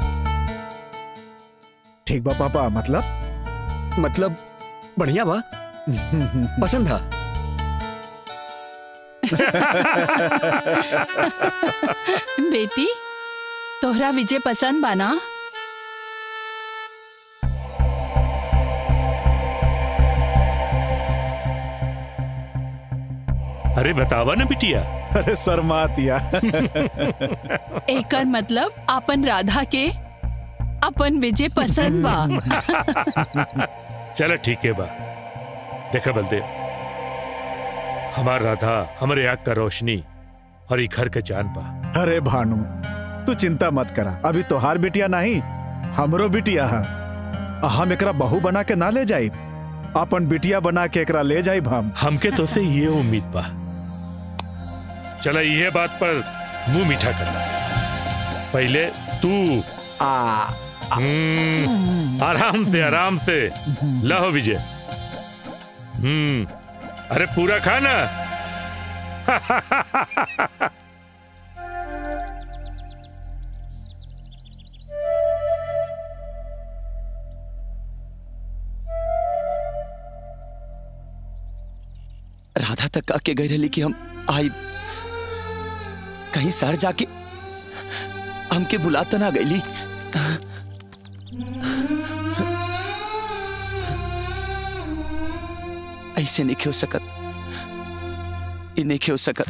ठीक बा पापा मतलब मतलब बढ़िया बा पसंद है बेटी तोहरा विजय पसंद बाना अरे बतावा ना बिटिया अरे शर्मातिया एकर मतलब अपन राधा के अपन विजय पसंद बा चलो ठीक है बा देखा बलदेव हमार राधा हमारे आग का रोशनी और ये घर का जान बा अरे भानु तू चिंता मत करा अभी तोहार बिटिया नहीं हमरो बिटिया है हम एकरा बहू बना के ना ले जाई अपन बिटिया बना के एकरा ले जाई हम हमके तो से ये उम्मीद बा चला ये बात पर मुंह मीठा करना पहले तू आ हम्म, आराम से आराम से लहो विजय हम्म अरे पूरा खाना राधा तक आके गई रही कि हम आई कहीं शहर जाके हमके बुलाता ना गईली ऐसे नहीं हो सकत ये नहीं हो सकत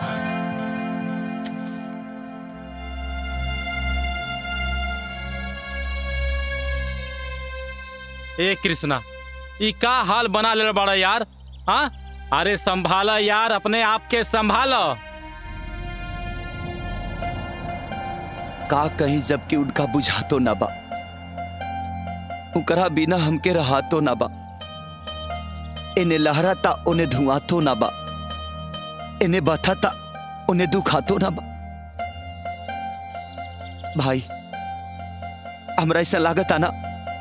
ए कृष्णा ई का हाल बना ले बड़ा यार हाँ अरे संभाला यार अपने आप के संभालो का कहीं जबकि उनका बुझा तो ना बा उकरा बिना हमके रहा तो ना बा इन्हें लहराता उन्हें धुआं तो ना बा इन्हें बथाता उन्हें दुखा तो ना बा भाई हमरा ऐसा लागत ना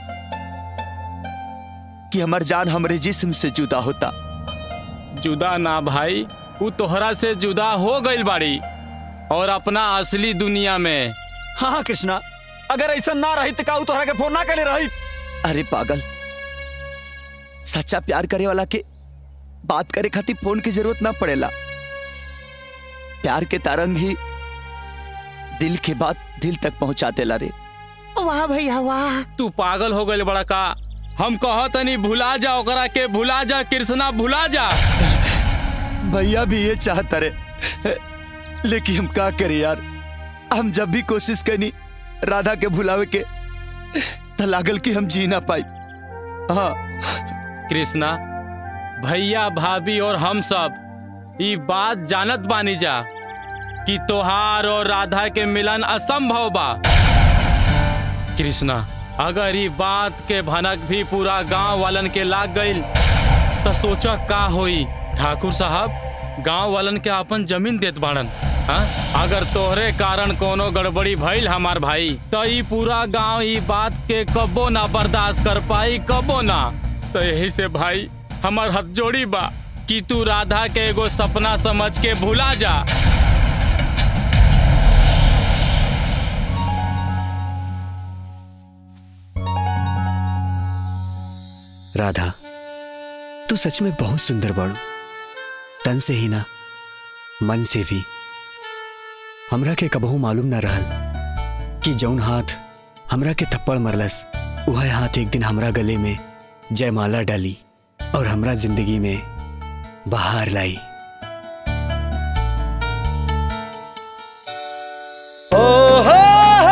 कि हमार जान हमरे जिस्म से जुदा होता जुदा ना भाई वो तोहरा से जुदा हो गई बाड़ी और अपना असली दुनिया में हाँ हाँ कृष्णा अगर ऐसा ना रही तो काऊ तोहरा के फोन ना करे रही अरे पागल सच्चा प्यार करे वाला के बात करे खातिर फोन की जरूरत ना पड़ेला प्यार के तरंग ही दिल के बात दिल तक पहुंचा देला रे वाह भैया वाह तू पागल हो गई बड़ा का हम कहतनी भुला जा ओकरा के भुला जा कृष्णा भुला जा भैया भी ये चाहता रे लेकिन हम का करे यार हम जब भी कोशिश करनी राधा के भुलावे के पता लागल कि हम जी ना पाई हाँ कृष्णा भैया भाभी और हम सब ई बात जानत बानी जा कि तोहार और राधा के मिलन असंभव बा कृष्णा अगर ई बात के भनक भी पूरा गांव वालन के लाग गईल तो सोचा का होई ठाकुर साहब गांव वालन के अपन जमीन देत बाड़न हाँ? अगर तोहरे कारण कोनो गड़बड़ी भइल हमार भाई तो ई पूरा गांव ई बात के कबो ना बर्दाश्त कर पाई कबो ना तो यही से भाई हमार हथ जोड़ी बा कि तू राधा के एगो सपना समझ के भुला जा राधा तू सच में बहुत सुंदर बाड़ू तन से ही ना मन से भी हमरा के कबहू मालूम ना रहल कि जौन हाथ हमरा के थप्पड़ मरलस वह हाथ एक दिन हमरा गले में जयमाला डाली और हमरा जिंदगी में बहार लाई ओ हो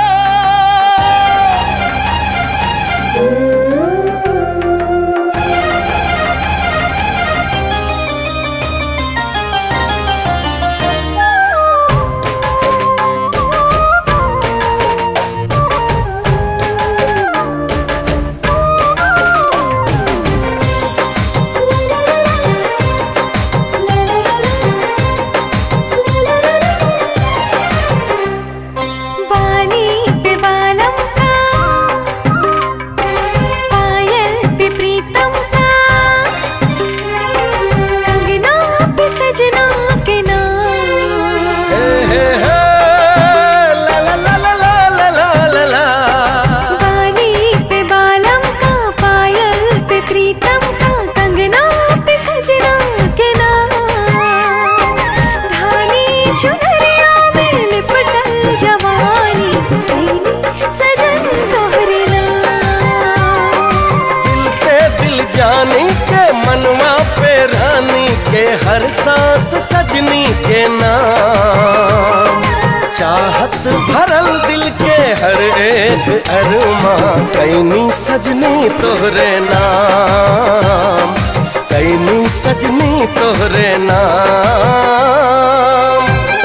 बाली पे बालम का पायल पे प्रीतम का कंगना पे सजना के नाम हे हे हे ला ला ला ला ला ला ला ला ला बाली पे बालम का पायल पे प्रीतम का कंगना पे सजना के नाम धानी चुनरिया में लिपटल जवानी कैली सजन तोहरे नाम दिल पे दिल जानी के मनवा पे रानी के हर सांस सजनी के नाम चाहत भरल दिल के हर एक अरमा कैनी सजनी तोहरे नाम कैनी सजनी तोहरे नाम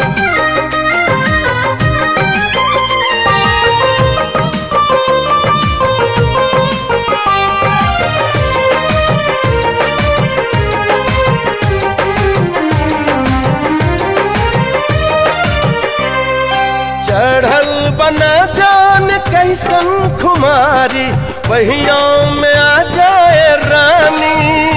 चढ़ल बना जान कैसन खुमारी वहिया में आ जाए रानी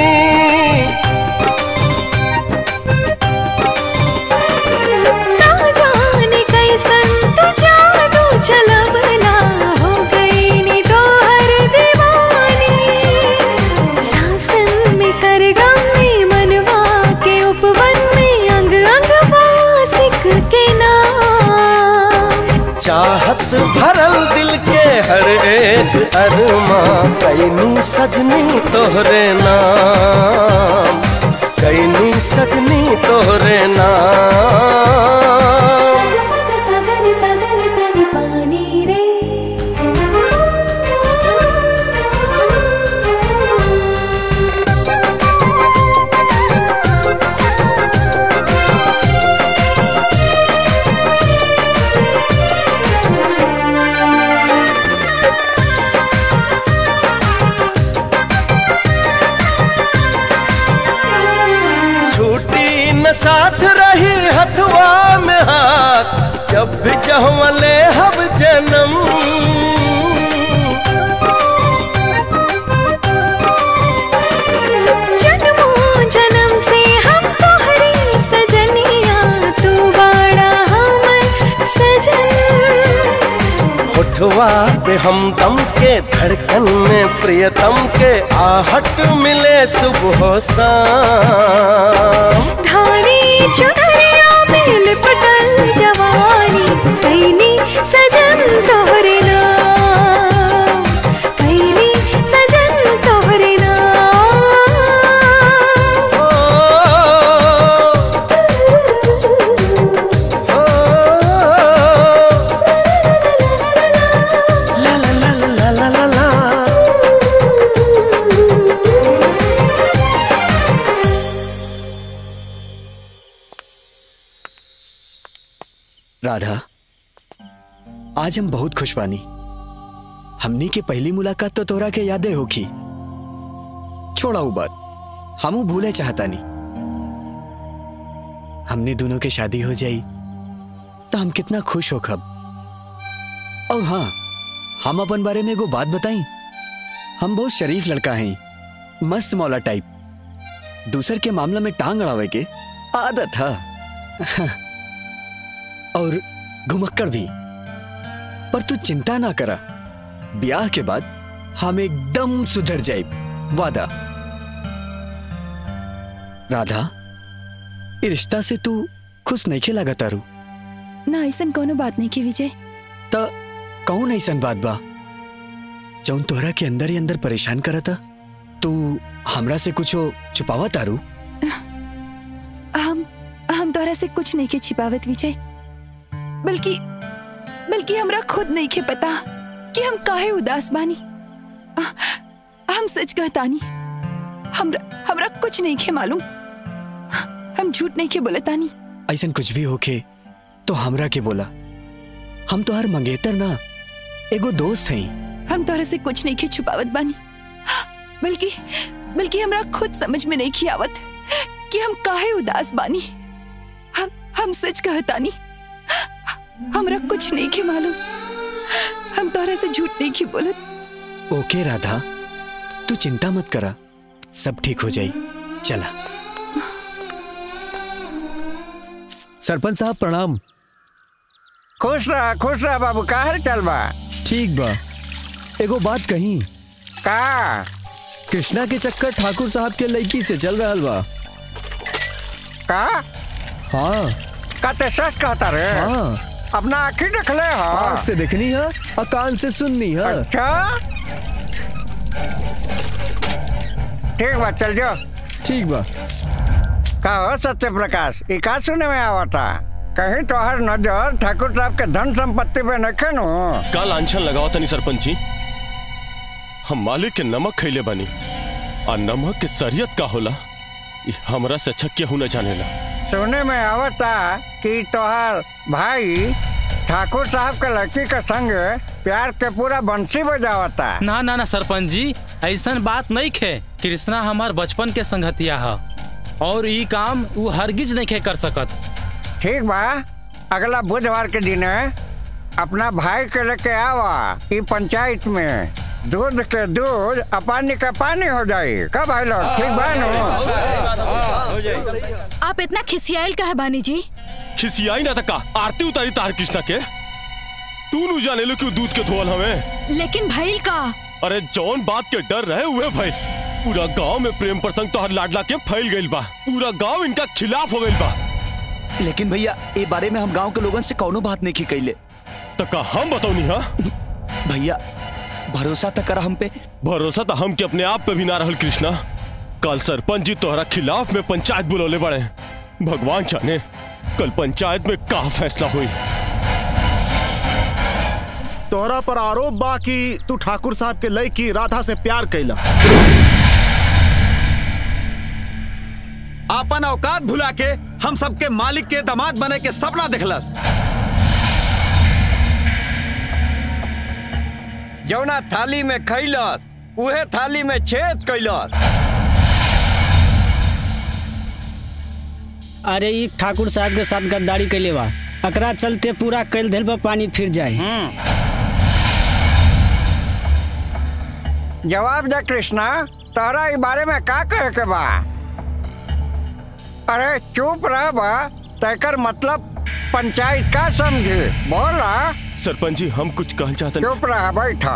ना जाने कैसन तू जादू चलबला हो गई नी तोहर दीवानी सासन में सरगम में मनवा के उपवन में अंग अंग वासिक के नाम चाहत भरल दिल के हर एक अरमा कैनी सजनी तोहरे नाम कैनी सजनी तोहरे नाम सागर सागर सनी पानी रे छूटी न साथ रही हथवा में हाथ जब भी जहवा ले हब जन्म जन्मों जन्म से हम तोहरी सजनिया तू बड़ा हमर सजन होठवा पे हम दम के धड़कन में प्रियतम के आहट मिले सुबह शाम धानी चुनरिया में लिपटल जवानी कैनी सजन तोहरे नाम कैनी सजन तोहरे नाम ला ला ला ला ला ला राधा आज हम बहुत खुश बानी हमनी के पहली मुलाकात तो तोरा के यादें होखी छोड़ा वो बात हमू भूले चाहता नहीं हमने दोनों के शादी हो जाई तो हम कितना खुश हो खब और हाँ हम अपन बारे में एगो बात बताई हम बहुत शरीफ लड़का हैं मस्त मौला टाइप दूसर के मामला में टांग अड़ावे के आदत है और घुमक्कड़ भी पर तू चिंता ना करा ब्याह के बाद हम एकदम सुधर जाए वादा राधा ये रिश्ता से तू खुश नहीं खेला तारू ना ऐसा कोनो बात नहीं की विजय त कौन ऐसन बात बा जौन तोहरा के अंदर ही अंदर परेशान करता तू हमरा से कुछो छुपावा तारू हम हम तोहरा से कुछ नहीं के छिपावत विजय बल्कि बल्कि हमरा खुद नहीं के पता कि हम काहे उदास बानी आ, हम सच कहतानी हमरा हमरा कुछ नहीं के मालूम हम झूठ नहीं के बोलतानी ऐसन कुछ भी होके तो हमरा के बोला हम तो हर मंगेतर ना एगो दोस्त हैं हम तोहरा से कुछ नहीं के छुपावत बानी बल्कि बल्कि हमरा खुद समझ में नहीं की आवत कि हम काहे उदास बानी हम हम सच कहतानी हमरा कुछ नहीं के मालूम हम तोहरा से झूठ नहीं की बोलत ओके राधा तू चिंता मत करा सब ठीक हो जाई चला सरपंच साहब प्रणाम खुश रहा खुश रहा बाबू का हाल चल बा ठीक बा एगो बात कही का कृष्णा के चक्कर ठाकुर साहब के लड़की से चल रहा बा का हाँ का ते सच कहता रे हाँ अपना आँखी देख ले हा आँख से देखनी है और कान से सुननी है अच्छा ठीक बा चल जाओ ठीक बा का हो सत्य प्रकाश ई का सुने में आवता कहीं तोहर नजर ठाकुर साहब के धन संपत्ति पे नखे नु का लांछन लगाओ तनी सरपंच जी हम मालिक के नमक खैले बानी और नमक के सरियत का होला ई हमरा से अच्छा केहू न जानेला सुने में आवता कि तोहर भाई ठाकुर साहब के लड़की के संग प्यार के पूरा बंसी बजावता ना ना ना सरपंच जी ऐसन बात नहीं खे कृष्णा हमार बचपन के संगतिया है और ई काम वो हरगिज नहीं खे कर सकत ठीक बा अगला बुधवार के दिन अपना भाई के लेके आवा ई पंचायत में दूध के दूध और पानी का पानी हो जाई का भाई लोग ठीक बा नु आप इतना खिसियाइल का है बानी जी खिसियाई ना तका आरती उतारी तार कृष्णा के तू नु जाने लो क्यों दूध के धोल हमें लेकिन भइल का अरे जौन बात के डर रहे हुए भाई पूरा गांव में प्रेम प्रसंग तो हर लाडला के फैल गइल बा पूरा गांव इनका खिलाफ हो गइल बा लेकिन भैया ए बारे में हम गांव के लोगन से कौनो बात नहीं की कैले तका हम बताऊनी हाँ भैया भरोसा तक करा हम पे भरोसा तो हम के अपने आप पे भी ना रहल कृष्णा कल सरपंच जी तोहरा खिलाफ में पंचायत बुलौले बड़े भगवान जाने कल पंचायत में का फैसला हुई तोहरा पर आरोप बा कि तू ठाकुर साहब के लड़की राधा से प्यार कैला अपन औकात भुला के हम सबके मालिक के दामाद बने के सपना देखलस जौना थाली में खैलस उहे थाली में छेद कैलस अरे ई ठाकुर साहब के साथ गद्दारी कैले बा एकरा चलते पूरा कैल धैल पर पानी फिर जाए जवाब दे कृष्णा तोहरा ई बारे में का कहे के बा अरे चुप रह बा तेकर मतलब पंचायत का समझी बोला सरपंच जी हम कुछ कहल चाहते चुप रह बैठा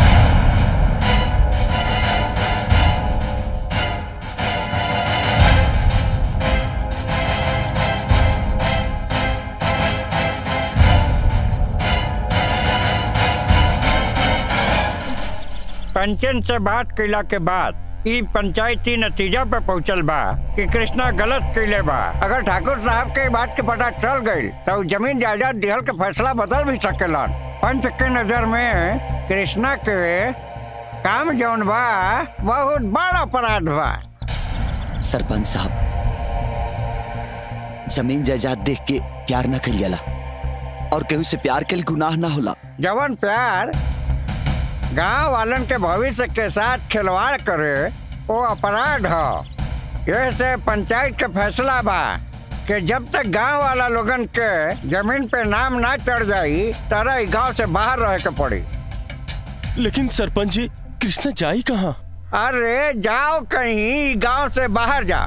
पंचन से बात कैला के बाद ई पंचायती नतीजा पे पहुंचल बा कि कृष्णा गलत कैले बा अगर ठाकुर साहब के बात के पता चल गई तो जमीन जायदाद दिहल के फैसला बदल भी सकेलन पंच के नजर में कृष्णा के काम जौन बा बहुत बड़ा अपराध बा सरपंच साहब जमीन जायदाद देख के प्यार न कल जाला और केहू से प्यार के गुनाह ना होला जवन प्यार गांव वालन के भविष्य के साथ खिलवाड़ करे वो अपराध ह ये से पंचायत के फैसला बा कि जब तक गांव वाला लोगन के जमीन पे नाम ना चढ़ जाई तरह ई गांव से बाहर रहे के पड़ी लेकिन सरपंच जी कृष्णा जाई कहाँ अरे जाओ कहीं गांव से बाहर जाओ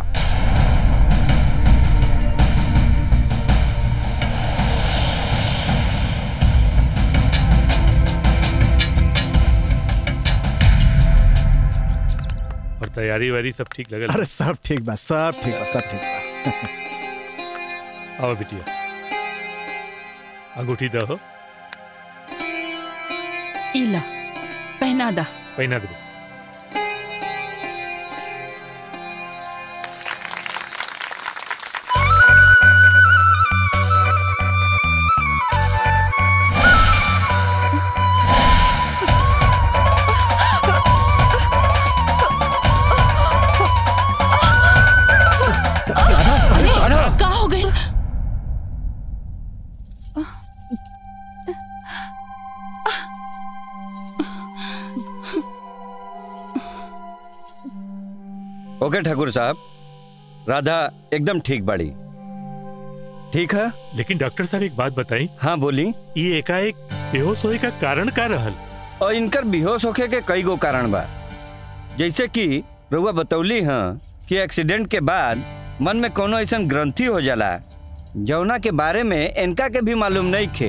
और तैयारी वारी सब ठीक लगल अरे सब ठीक बा सब ठीक बा सब ठीक बा आओ बिटिया अंगूठी दो इला पहना दा पहना दे अरे का हो गई ओके ठाकुर साहब राधा एकदम ठीक बाड़ी ठीक है लेकिन डॉक्टर साहब एक बात बताई हाँ बोली ये एकाएक बेहोश होए का कारण का रहल और इनकर बेहोश होखे के कई गो कारण बा जैसे कि रउआ बतौली हाँ कि एक्सीडेंट के बाद मन में कोनो ऐसा ग्रंथि हो जाला जौना के बारे में इनका के भी मालूम नहीं खे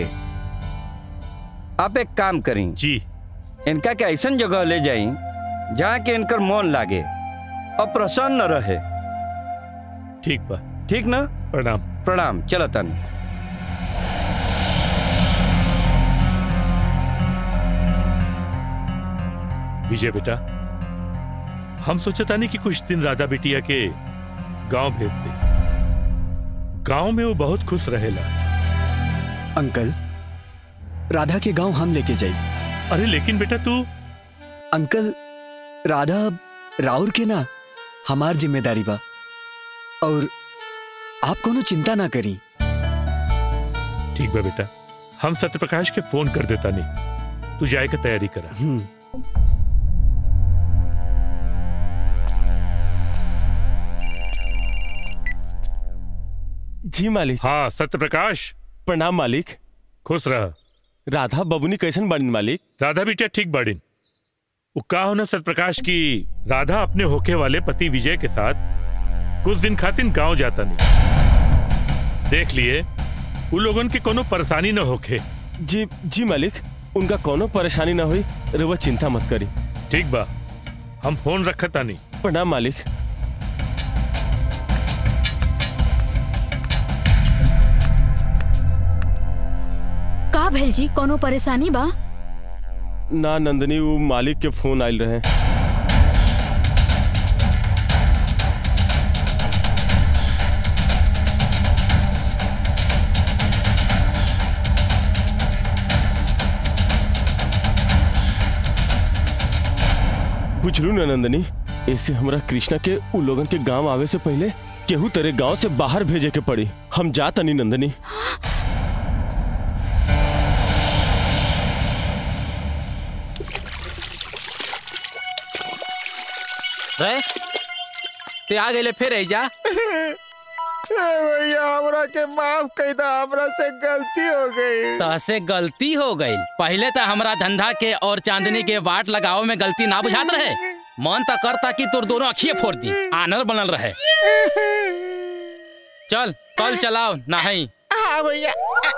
आप एक काम करी जी इनका के ऐसा जगह ले जाई जहाँ के इनकर मन लागे और प्रसन्न रहे ठीक बा ठीक ना प्रणाम प्रणाम चलो तन विजय बेटा हम सोचता नहीं कि कुछ दिन राधा बिटिया के गांव भेज दे गांव में वो बहुत खुश रहेला अंकल राधा के गांव हम लेके जाए अरे लेकिन बेटा तू अंकल राधा अब राउर के ना हमार जिम्मेदारी बा और आप कोनो चिंता ना करी ठीक बा बेटा हम सत्यप्रकाश के फोन कर देता नहीं तू जाए के तैयारी करा जी मालिक हाँ सत्यप्रकाश प्रणाम मालिक खुश रह राधा बबुनी कैसन बाड़ीन मालिक राधा बिटिया ठीक बाड़ीन वो का होना सत्यप्रकाश की राधा अपने होके वाले पति विजय के साथ कुछ दिन खातिर गांव जाता नहीं देख लिए उन लोगन के कोनो परेशानी न होके जी जी मालिक उनका कोनो परेशानी ना हुई रउआ चिंता मत करी ठीक बा हम फोन रखता नहीं प्रणाम मालिक का भेल जी कोनो परेशानी बा ना नंदनी वो मालिक के फोन आयल रहे बुझलू ना नंदनी ऐसे हमरा कृष्णा के उ लोगन के गांव आवे से पहले केहू तेरे गांव से बाहर भेजे के पड़ी हम जा तनी नंदनी रे ते आ गए फिर जा भैया हमरा के माफ कर दा हमरा से गलती हो गई तहसे गलती हो गई पहले तो हमरा धंधा के और चांदनी के वाट लगाओ में गलती ना बुझात रहे मन तो करता कि तोर दोनों अखिए फोड़ दी आनर बनल रहे चल कल चलाओ नहीं हाँ भैया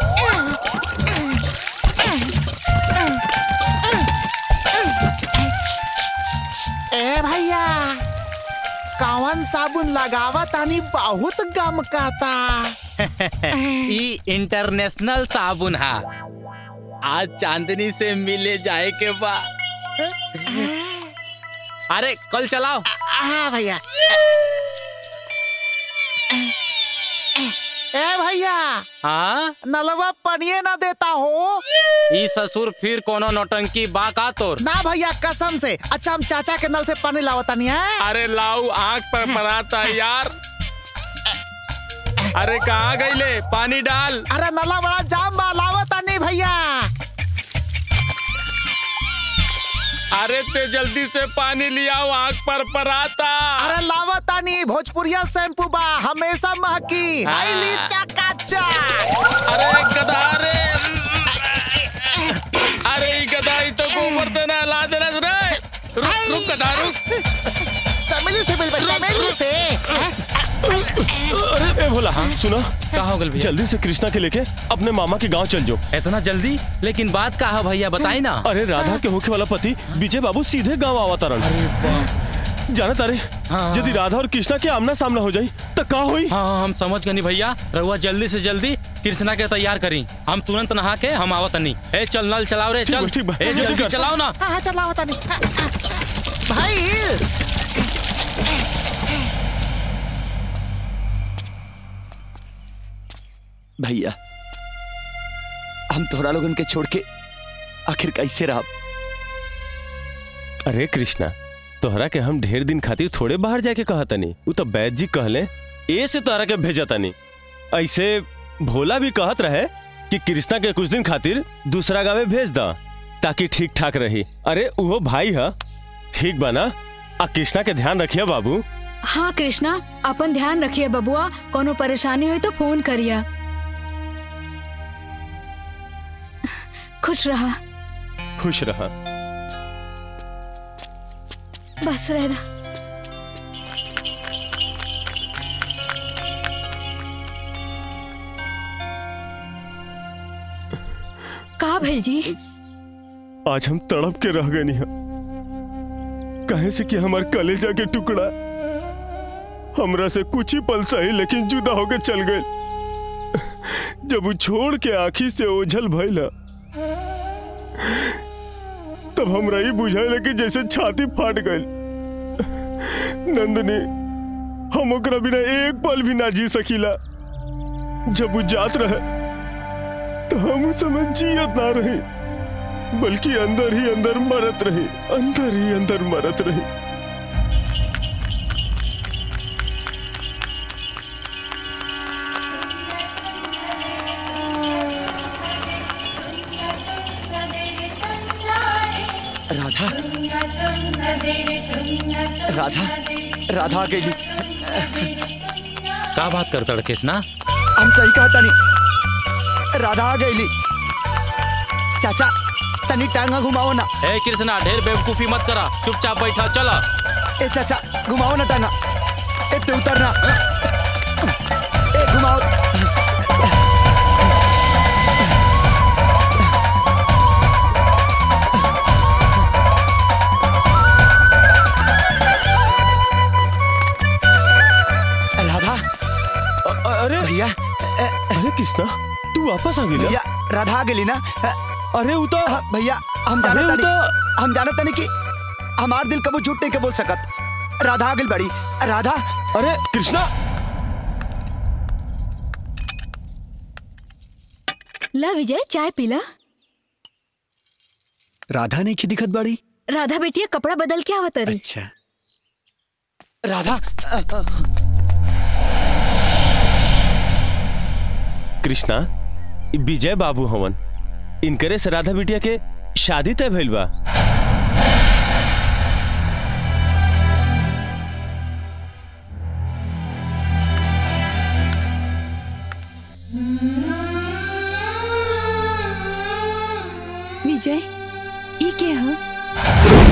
ए भैया कौन साबुन लगावा तानी बहुत गम काता ई इंटरनेशनल साबुन है आज चांदनी से मिले जाए के बा अरे कल चलाओ हाँ भैया ए भैया हाँ नलवा पनिए ना देता हो ई ससुर फिर कोनो नौटंकी बा का तोर ना भैया कसम से अच्छा हम चाचा के नल से पानी लावता नहीं है अरे लाऊ आंख पर पड़ाता यार अरे कहाँ गईले पानी डाल अरे नला बड़ा जाम बा लावता भैया अरे ते जल्दी से पानी लिया आग पर पराता अरे लावा तानी भोजपुरिया शैम्पू बा हमेशा महकी हाँ। आई ली चकाचक अरे गधा रे अरे ई गधा ई तो गोबर से ना ला देना रे रुक रुक गधा रुक चमेली से मिल चमेली से अरे ए भोला हाँ सुनो कहा हो गल भैया जल्दी से कृष्णा के लेके अपने मामा के गांव चल जाओ इतना जल्दी लेकिन बात का है भैया बताई ना अरे राधा के होखे वाला पति विजय बाबू सीधे गांव आवा तारन जाना तारे यदि राधा और कृष्णा के आमना सामना हो जाई तो का होई हाँ हम समझ गए नहीं भैया रहुआ जल्दी से जल्दी कृष्णा के तैयार करी हम तुरंत नहा के हम आवत नहीं ए चल नल चलाओ रे ठीक चल बा, ठीक बा। ए जल्दी जल्दी कर। चलाओ ना हाँ हाँ चलाओ तानी भाई भैया हम तोहरा लोगन के छोड़ के आखिर कैसे रहा अरे कृष्णा तोहरा के हम ढेर दिन खातिर थोड़े बाहर जाके कहा तनी उ तो बैद जी कहले ए से तोहरा के भेजा तनी ऐसे भोला भी कहत रहे कि कृष्णा के कुछ दिन खातिर दूसरा गावे भेज दा ताकि ठीक ठाक रही अरे वो भाई है ठीक बना आ कृष्णा के ध्यान रखिए बाबू हाँ कृष्णा अपन ध्यान रखिए बबुआ कोनो परेशानी हुई तो फोन करिए खुश रहा खुश रहा बस रह दा का भेल जी आज हम तड़प के रह गए नहीं कहे से कि हमार कलेजा के टुकड़ा हमरा से कुछ ही पल सही लेकिन जुदा होके चल गए जब वो छोड़ के आखी से ओझल भइला तब हमरा ही बुझाइल कि जैसे छाती फाट गई नंदनी हम ओकरा बिना एक पल भी ना जी सकीला जब वो जात रहे तो हम उस समय जियत ना रही बल्कि अंदर ही अंदर मरत रही अंदर ही अंदर मरत रही राधा राधा राधा आ गई का बात करता है कृष्णा हम सही कहा तनी राधा आ गई चाचा तनी टांगा घुमाओ ना ए कृष्णा ढेर बेवकूफी मत करा चुपचाप बैठा चला ए चाचा घुमाओ ना टांगा ए तू उतरना ए घुमाओ राधा अरे भैया अरे कृष्णा तू वापस आ गई भैया राधा आ गई ना अरे वो तो भैया हम जाने अरे वो तनी हम जाने तनी कि हमार दिल कबो झूठ नहीं के बोल सकत राधा आ गई बड़ी राधा अरे कृष्णा ला विजय चाय पीला राधा नहीं की दिखत बाड़ी राधा बेटिया कपड़ा बदल के आवत रही अच्छा राधा कृष्णा इ विजय बाबू हवन इनकरे से राधा बिटिया के शादी तय भइल बा विजय ये क्या है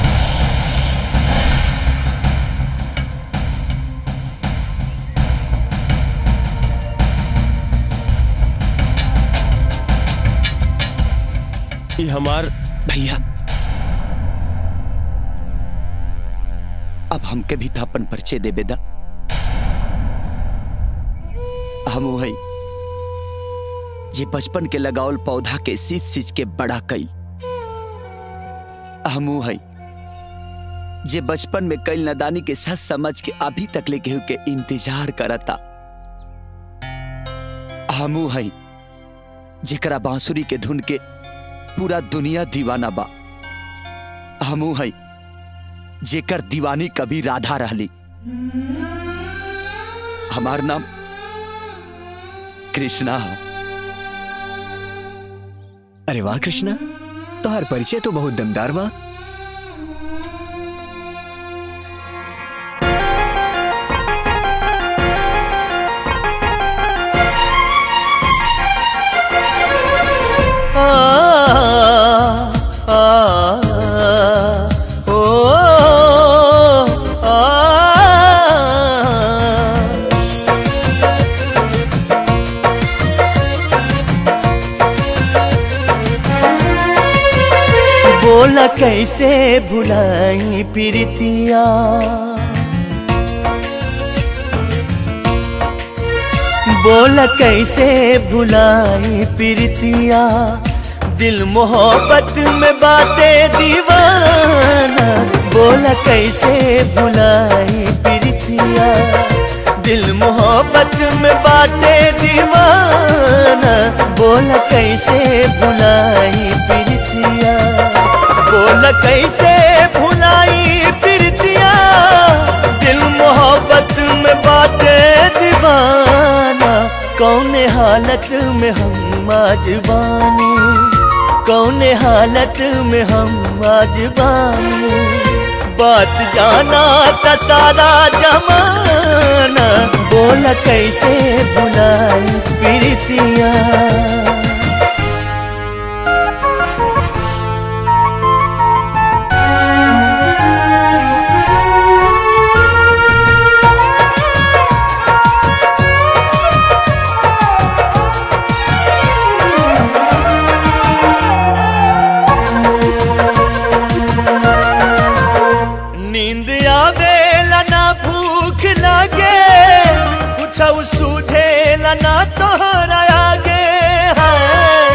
ई हमार भैया अब हमके भी तो अपन परिचय दे बेदा हम वही जे बचपन के लगावल पौधा के सींच सींच के बड़ा कई हम वही जे बचपन में कई नदानी के सच समझ के अभी तक ले केहू के इंतजार करता हम वही जेकरा बांसुरी के धुन के पूरा दुनिया दीवाना बा हमू है जेकर दीवानी कभी राधा रहली हमार नाम कृष्णा है अरे वाह कृष्णा तोहार परिचय तो बहुत दमदार बा आ, आ, ओ, आ, बोला कैसे भुलाई प्रीतिया बोला कैसे भुलाई प्रीतिया दिल मोहब्बत में बातें दीवाना बोला कैसे भुलाई प्रीतिया दिल मोहब्बत में बातें दीवाना बोला कैसे भुलाई प्रीतिया बोला कैसे भुलाई प्रीतिया दिल मोहब्बत में बातें दीवाना कौन हालत में हम आज बानी कौन हालत में हम आज बानी बात जाना था सारा जमाना बोला कैसे बुलाई प्रीतिया नींद आवेला ना भूख लागे कुछ सूझेला ना तोहरा आगे हाय।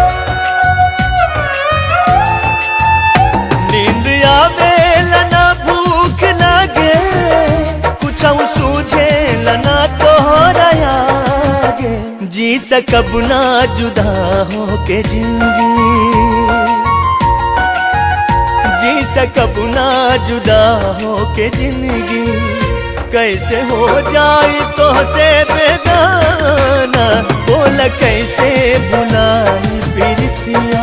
नींद आवेला ना भूख लागे कुछ सूझेला ना तोहरा आगे जी सकब ना जुदा हो के जिंदगी जी सकब ना जुदा हो के जिंदगी कैसे हो जाए तो से बेगाना बोल कैसे बुलाई प्रीतिया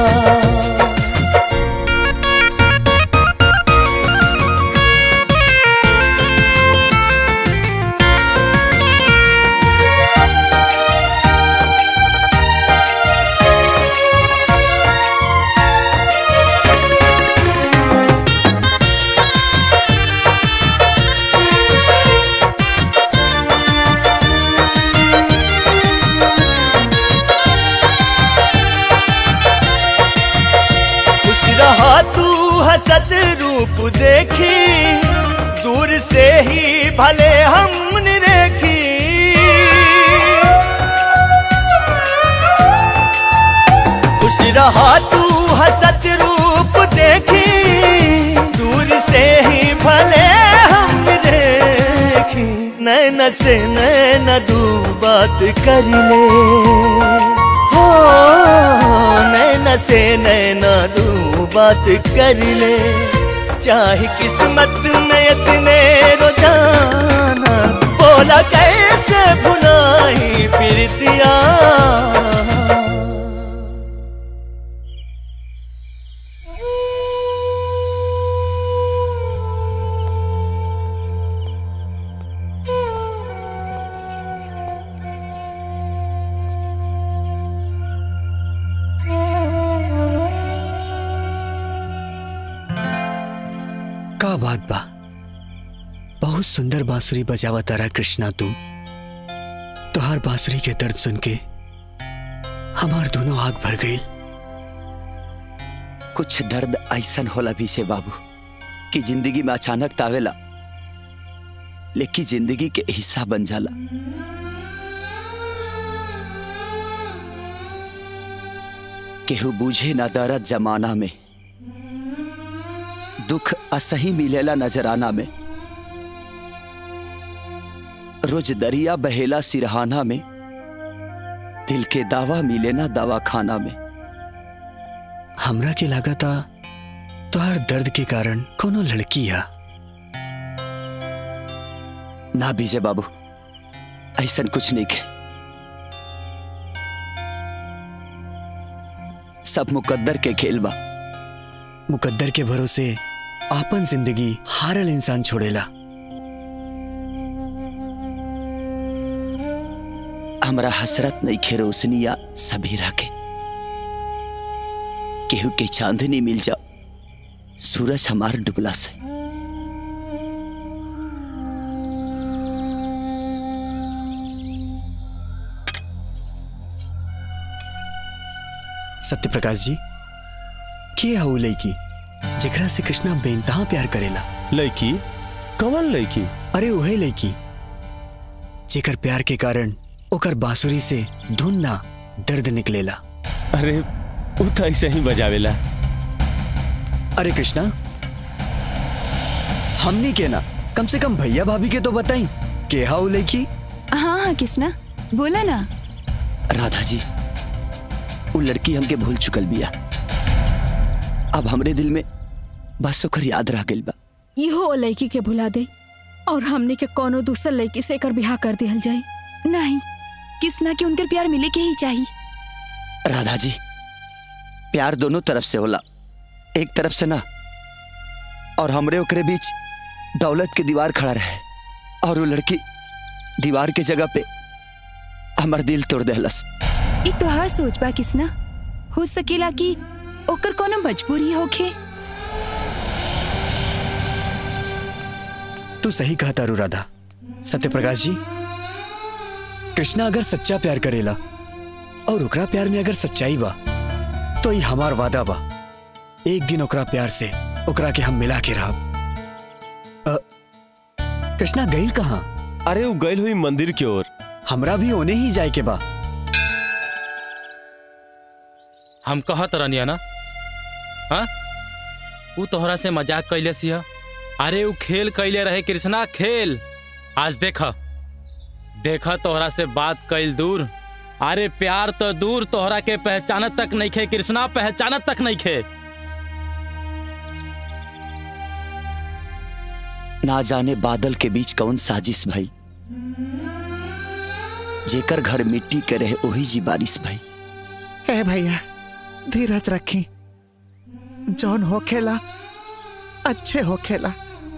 खुश रहा तू हसत रूप देखी दूर से ही भले हमने देखी खुश रहा तू हसत रूप देखी दूर से ही भले हमने देखी नैन से नैन दू बात कर ले हो नैना से नैना दू बात कर ले चाहे किस्मत में इतने रोजाना बोला कैसे भुलाई प्रीतिया का बात बा बहुत सुंदर बांसुरी बजावा तारा कृष्णा तू तोहार बांसुरी के दर्द सुन के हमार दोनों आग भर गई कुछ दर्द ऐसन होला भी से बाबू कि जिंदगी में अचानक तावेला लेकिन जिंदगी के हिस्सा बन जाला केहू बूझे ना दर्द जमाना में दुख असही मिलेला नजराना में रोज दरिया बहेला सिरहाना में दिल के दावा मिले ना दवा खाना में हमरा के लागता तोहार दर्द के कारण कोनो लड़की है ना बीजे बाबू ऐसन कुछ नहीं के सब मुकद्दर के खेल बा मुकद्दर के भरोसे आपन जिंदगी हारल इंसान छोड़ेला हमरा हसरत नहीं खे रोशनी या सबीरा के केहू के चांदनी मिल जाओ सूरज हमार डुबला से सत्य प्रकाश जी के हऊ लड़की जेकरा से कृष्णा बेनतहा प्यार करेला लड़की कौन लड़की अरे वही लड़की जेकर प्यार के कारण ओकर बांसुरी से धुन ना दर्द निकलेला अरे वो तो ऐसे ही बजावेला अरे कृष्णा हमनी के ना कम से कम भैया भाभी के तो बताई के हाउ लड़की हाँ हाँ किसना बोला ना राधा जी वो लड़की हमके भूल चुकल बिया अब हमरे दिल में बस ओकर याद रह गइल बा इहो लड़की के भुला दे और हमने के कोनो दूसर लड़की से एकर बिहार कर दिहल जाए नहीं किसना के उनकर प्यार मिले के ही चाहिए राधा जी प्यार दोनों तरफ से होला एक तरफ से ना और हमरे ओकरे बीच दौलत के दीवार खड़ा रहे और वो लड़की दीवार के जगह पे हमर दिल तोड़ देहलस ई तोहार सोच बा किसना हो सकेला कि ओकर कोनो मजबूरी होखे तू सही कहा तारू राधा सत्य प्रकाश जी कृष्णा अगर सच्चा प्यार करेला और ओकरा प्यार में अगर सच्चाई बा तो ये हमार वादा बा एक दिन ओकरा प्यार से ओकरा के हम मिला के रहब अ, कृष्णा गईल कहाँ अरे वो गईल हुई मंदिर की ओर हमरा भी ओने ही जाए के बा हम कहत रहनिया ना हाँ ऊ तोहरा से मजाक कैले सिया अरे ऊ खेल कैले रहे कृष्णा खेल आज देखा देखा तोहरा से बात कैल दूर अरे प्यार तो दूर तोहरा के पहचानत तक नहीं खे कृष्णा पहचानत तक नहीं खे ना जाने बादल के बीच कौन साजिश भाई जेकर घर मिट्टी के रहे वही जी बारिश भाई ए भैया धीरज रखी जौन होखेला अच्छे होखेला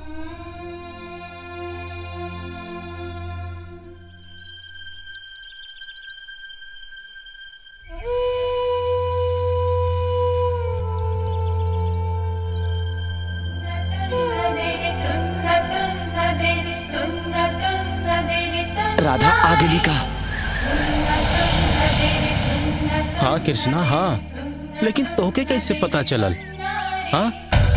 राधा आ गई का हाँ कृष्णा हाँ लेकिन तोहके कैसे पता चलल हाँ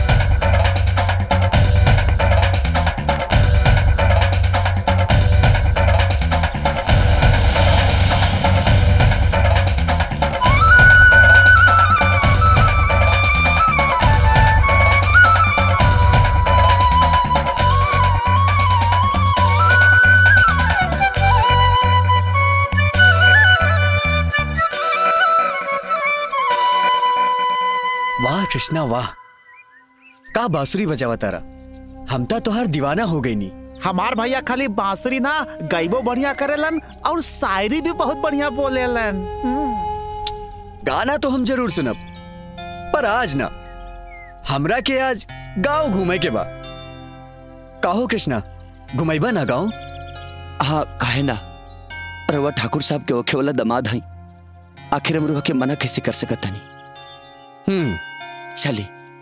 वाह कृष्णा वाह का बांसुरी बजावा तारा हम ता तोहार दीवाना हो गई नी हमार भैया खाली बांसुरी ना गईबो बढ़िया करेलन और शायरी भी बहुत बढ़िया बोलेलन गाना तो हम जरूर सुनब पर आज ना हमरा के आज गांव घूमे के बा काहो कृष्णा घुमैबा ना गांव हाँ काहे ना रवा ठाकुर साहब के ओखे वाला दमाद हई आखिर हम रुआ के मना कैसे कर सकत हनी हम्म चली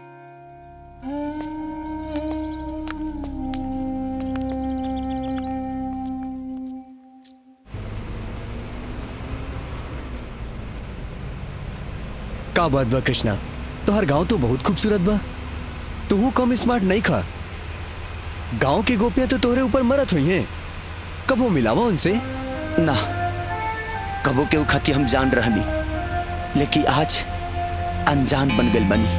का बात बा कृष्णा तोहर गांव तो बहुत खूबसूरत बा तू कम स्मार्ट नहीं खा गांव की गोपियां तो तोहरे ऊपर मरत हुई हैं कब वो मिलावा उनसे ना कबो के खती हम जान रहनी लेकिन आज अनजान बन गई बनी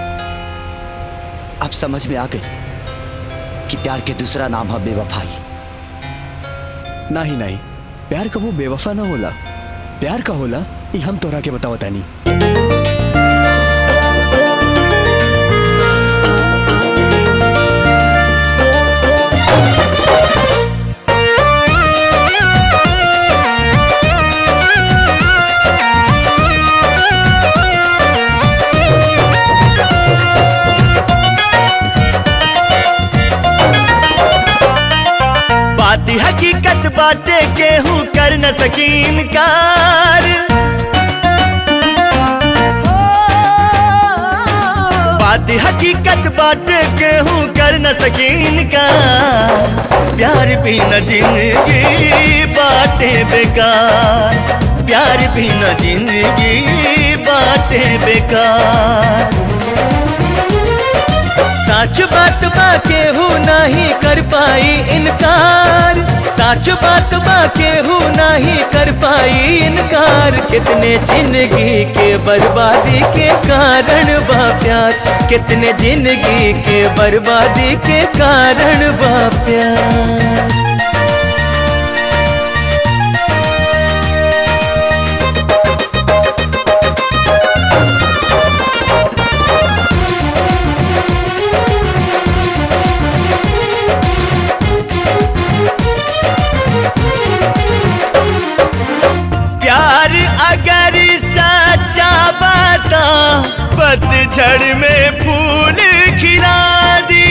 अब समझ में आ गई कि प्यार के दूसरा नाम है बेवफाई नहीं नहीं प्यार कबो बेवफा ना होला प्यार का होला ये हम तोरा के बताओ तानी बाटे केहू कर न सकीन कार बात हकीकत बाटे केहू कर न सकीन कार प्यार भी न जिंदगी बाटे बेकार प्यार भी न जिंदगी बाटे बेकार सच बात बा केहू नहीं कर पाई इनकार सच बात बा केहू नहीं कर पाई इनकार कितने जिंदगी के बर्बादी के कारण बा प्यार कितने जिंदगी के बर्बादी के कारण बा प्यार प्यार अगर सच्चा बता पतझड़ में फूल खिला दी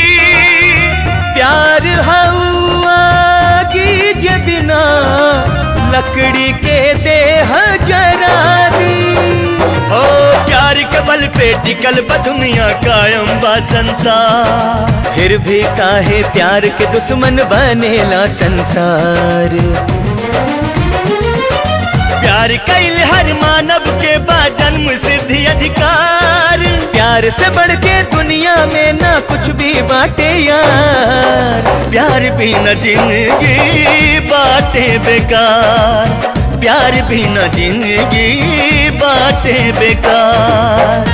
प्यार हवा की जे बिना लकड़ी के देह जरा दी ओ प्यार के बल पे टिकल बा दुनिया कायम बा संसार फिर भी काहे प्यार के दुश्मन बनेला संसार प्यार कैल हर मानव के बा जन्म सिद्धि अधिकार प्यार से बढ़ के दुनिया में ना कुछ भी बाटे यार प्यार भी न जिंदगी बाटे बेकार प्यार भी न जिंदगी बाटे बेकार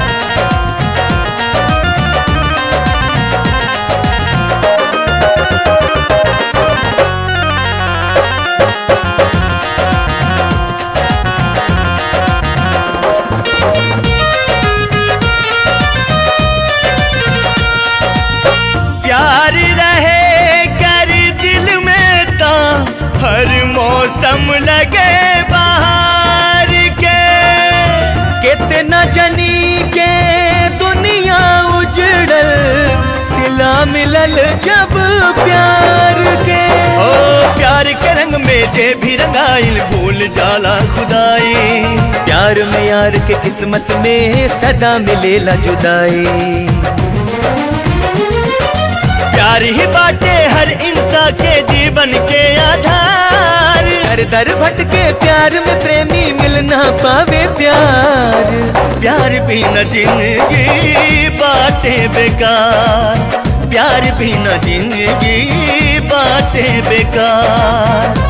प्यार रहे कर दिल में ता हर मौसम लगे बाहर के कितना जनी के दुनिया उजड़ल सिला मिलल जब प्यार के ओ प्यार के रंग में जे भी रंगाइल भूल जाला खुदाई प्यार में यार के किस्मत में सदा मिलेला जुदाई प्यार ही बाटे हर इंसान के जीवन के आधार हर दर भटके प्यार में प्रेमी मिल ना पावे प्यार प्यार भी न जिंदगी बाटे बेकार प्यार भी न जिंदगी बाटे बेकार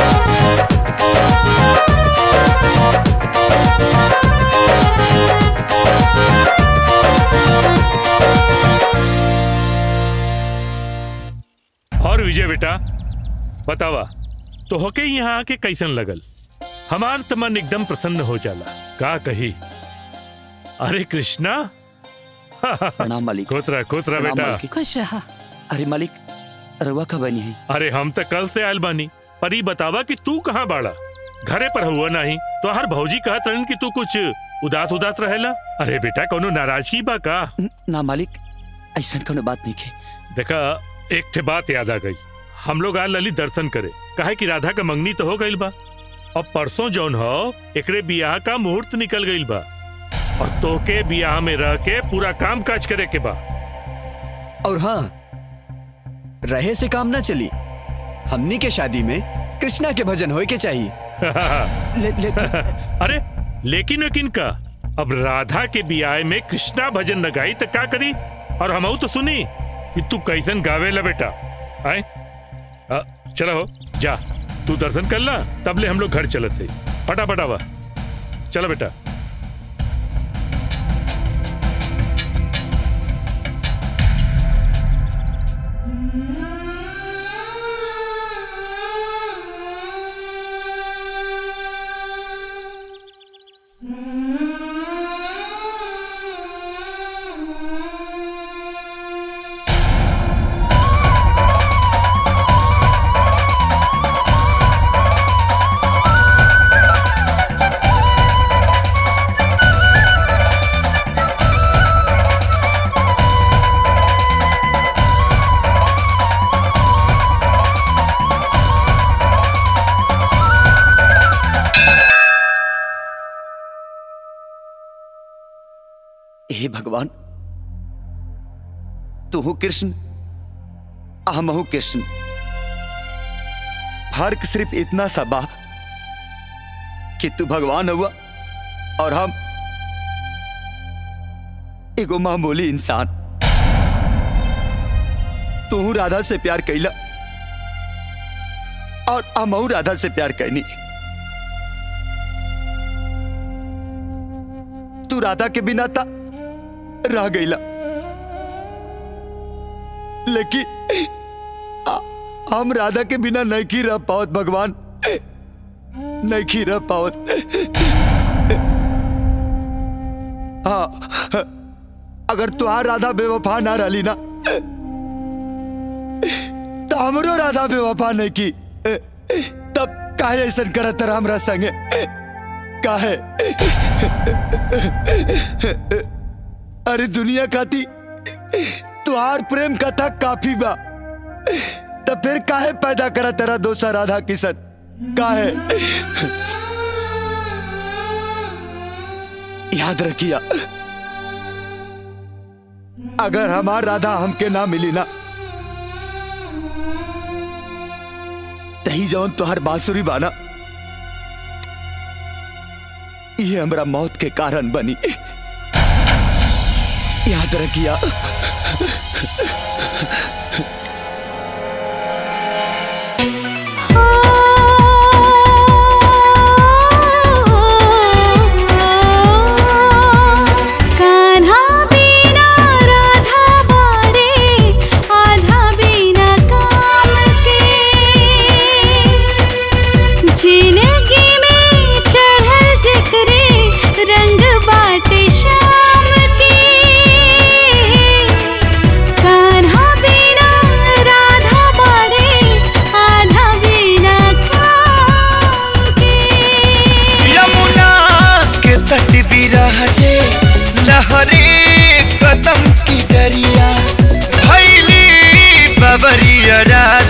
और विजय बेटा बतावा तो होके यहाँ आके कैसन लगल हमार त मन एकदम प्रसन्न हो जाला का कही अरे कृष्णा प्रणाम मालिक कोतरा कोतरा प्रणाम बेटा मालिक। खुश रहा अरे मालिक रवा का बनी है अरे हम तो कल से आयल बानी पर ई बतावा कि तू कहाँ बाड़ा घरे पर हुआ नहीं तो हर भौजी कहत रहन कि तू कुछ उदास उदास रहेला अरे बेटा कोनो नाराजगी बा का ना मालिक ऐसा कोनो बात नहीं है देखा एक ठे बात याद आ गई हम लोग आज ललित दर्शन करे काहे कि राधा का मंगनी तो हो गईल बा अब परसों जौन हो एकरे बियाह का मुहूर्त निकल गईल बा और तोके बियाह में रह के पूरा काम काज करे के बा और हाँ रहे से काम ना चली हमनी के शादी में कृष्णा के भजन होए के चाहिए ले, ले, अरे लेकिन लेकिन का अब राधा के बियाह में कृष्णा भजन न गाई तो का करी और हम तो सुनी कि तू कैसन गावे ला बेटा आए अ, चलो हो जा तू दर्शन कर ला तब ले हम लोग घर चलत थे फटाफट आवा चलो बेटा हे भगवान तू हूं कृष्ण हम हूं कृष्ण फर्क सिर्फ इतना सा बा कि तू भगवान हुआ और हम एगो मामूली इंसान तू हूं राधा से प्यार कैला और हम राधा से प्यार करनी तू राधा के बिना था रह गईला लेकिन आ- हम राधा के बिना नहीं रह पावत भगवान नहीं रह पावत हाँ अगर तुहार राधा बेवफा ना रही ना तो हमरो राधा बेवफा नहीं की तब काहे ऐसा करत रहा हमरा संगे काहे अरे दुनिया खाती तुहार प्रेम कथा काफी बा तो फिर काहे पैदा करा तेरा दोसा राधा किशन काहे याद रखिया अगर हमार राधा हमके ना मिली ना तही जवन तुहार बांसुरी बाना ये हमरा मौत के कारण बनी याद रखिया कान्हा बिना राधा बारे आधा बिना काम के जिंदगी में चढ़ल जकरे रंग बाटे शाम के कान्हा बिना राधा बारे आधा बिना काम के यमुना के तट बिराजे लहरे कदम की दरिया भैली बबरिया रात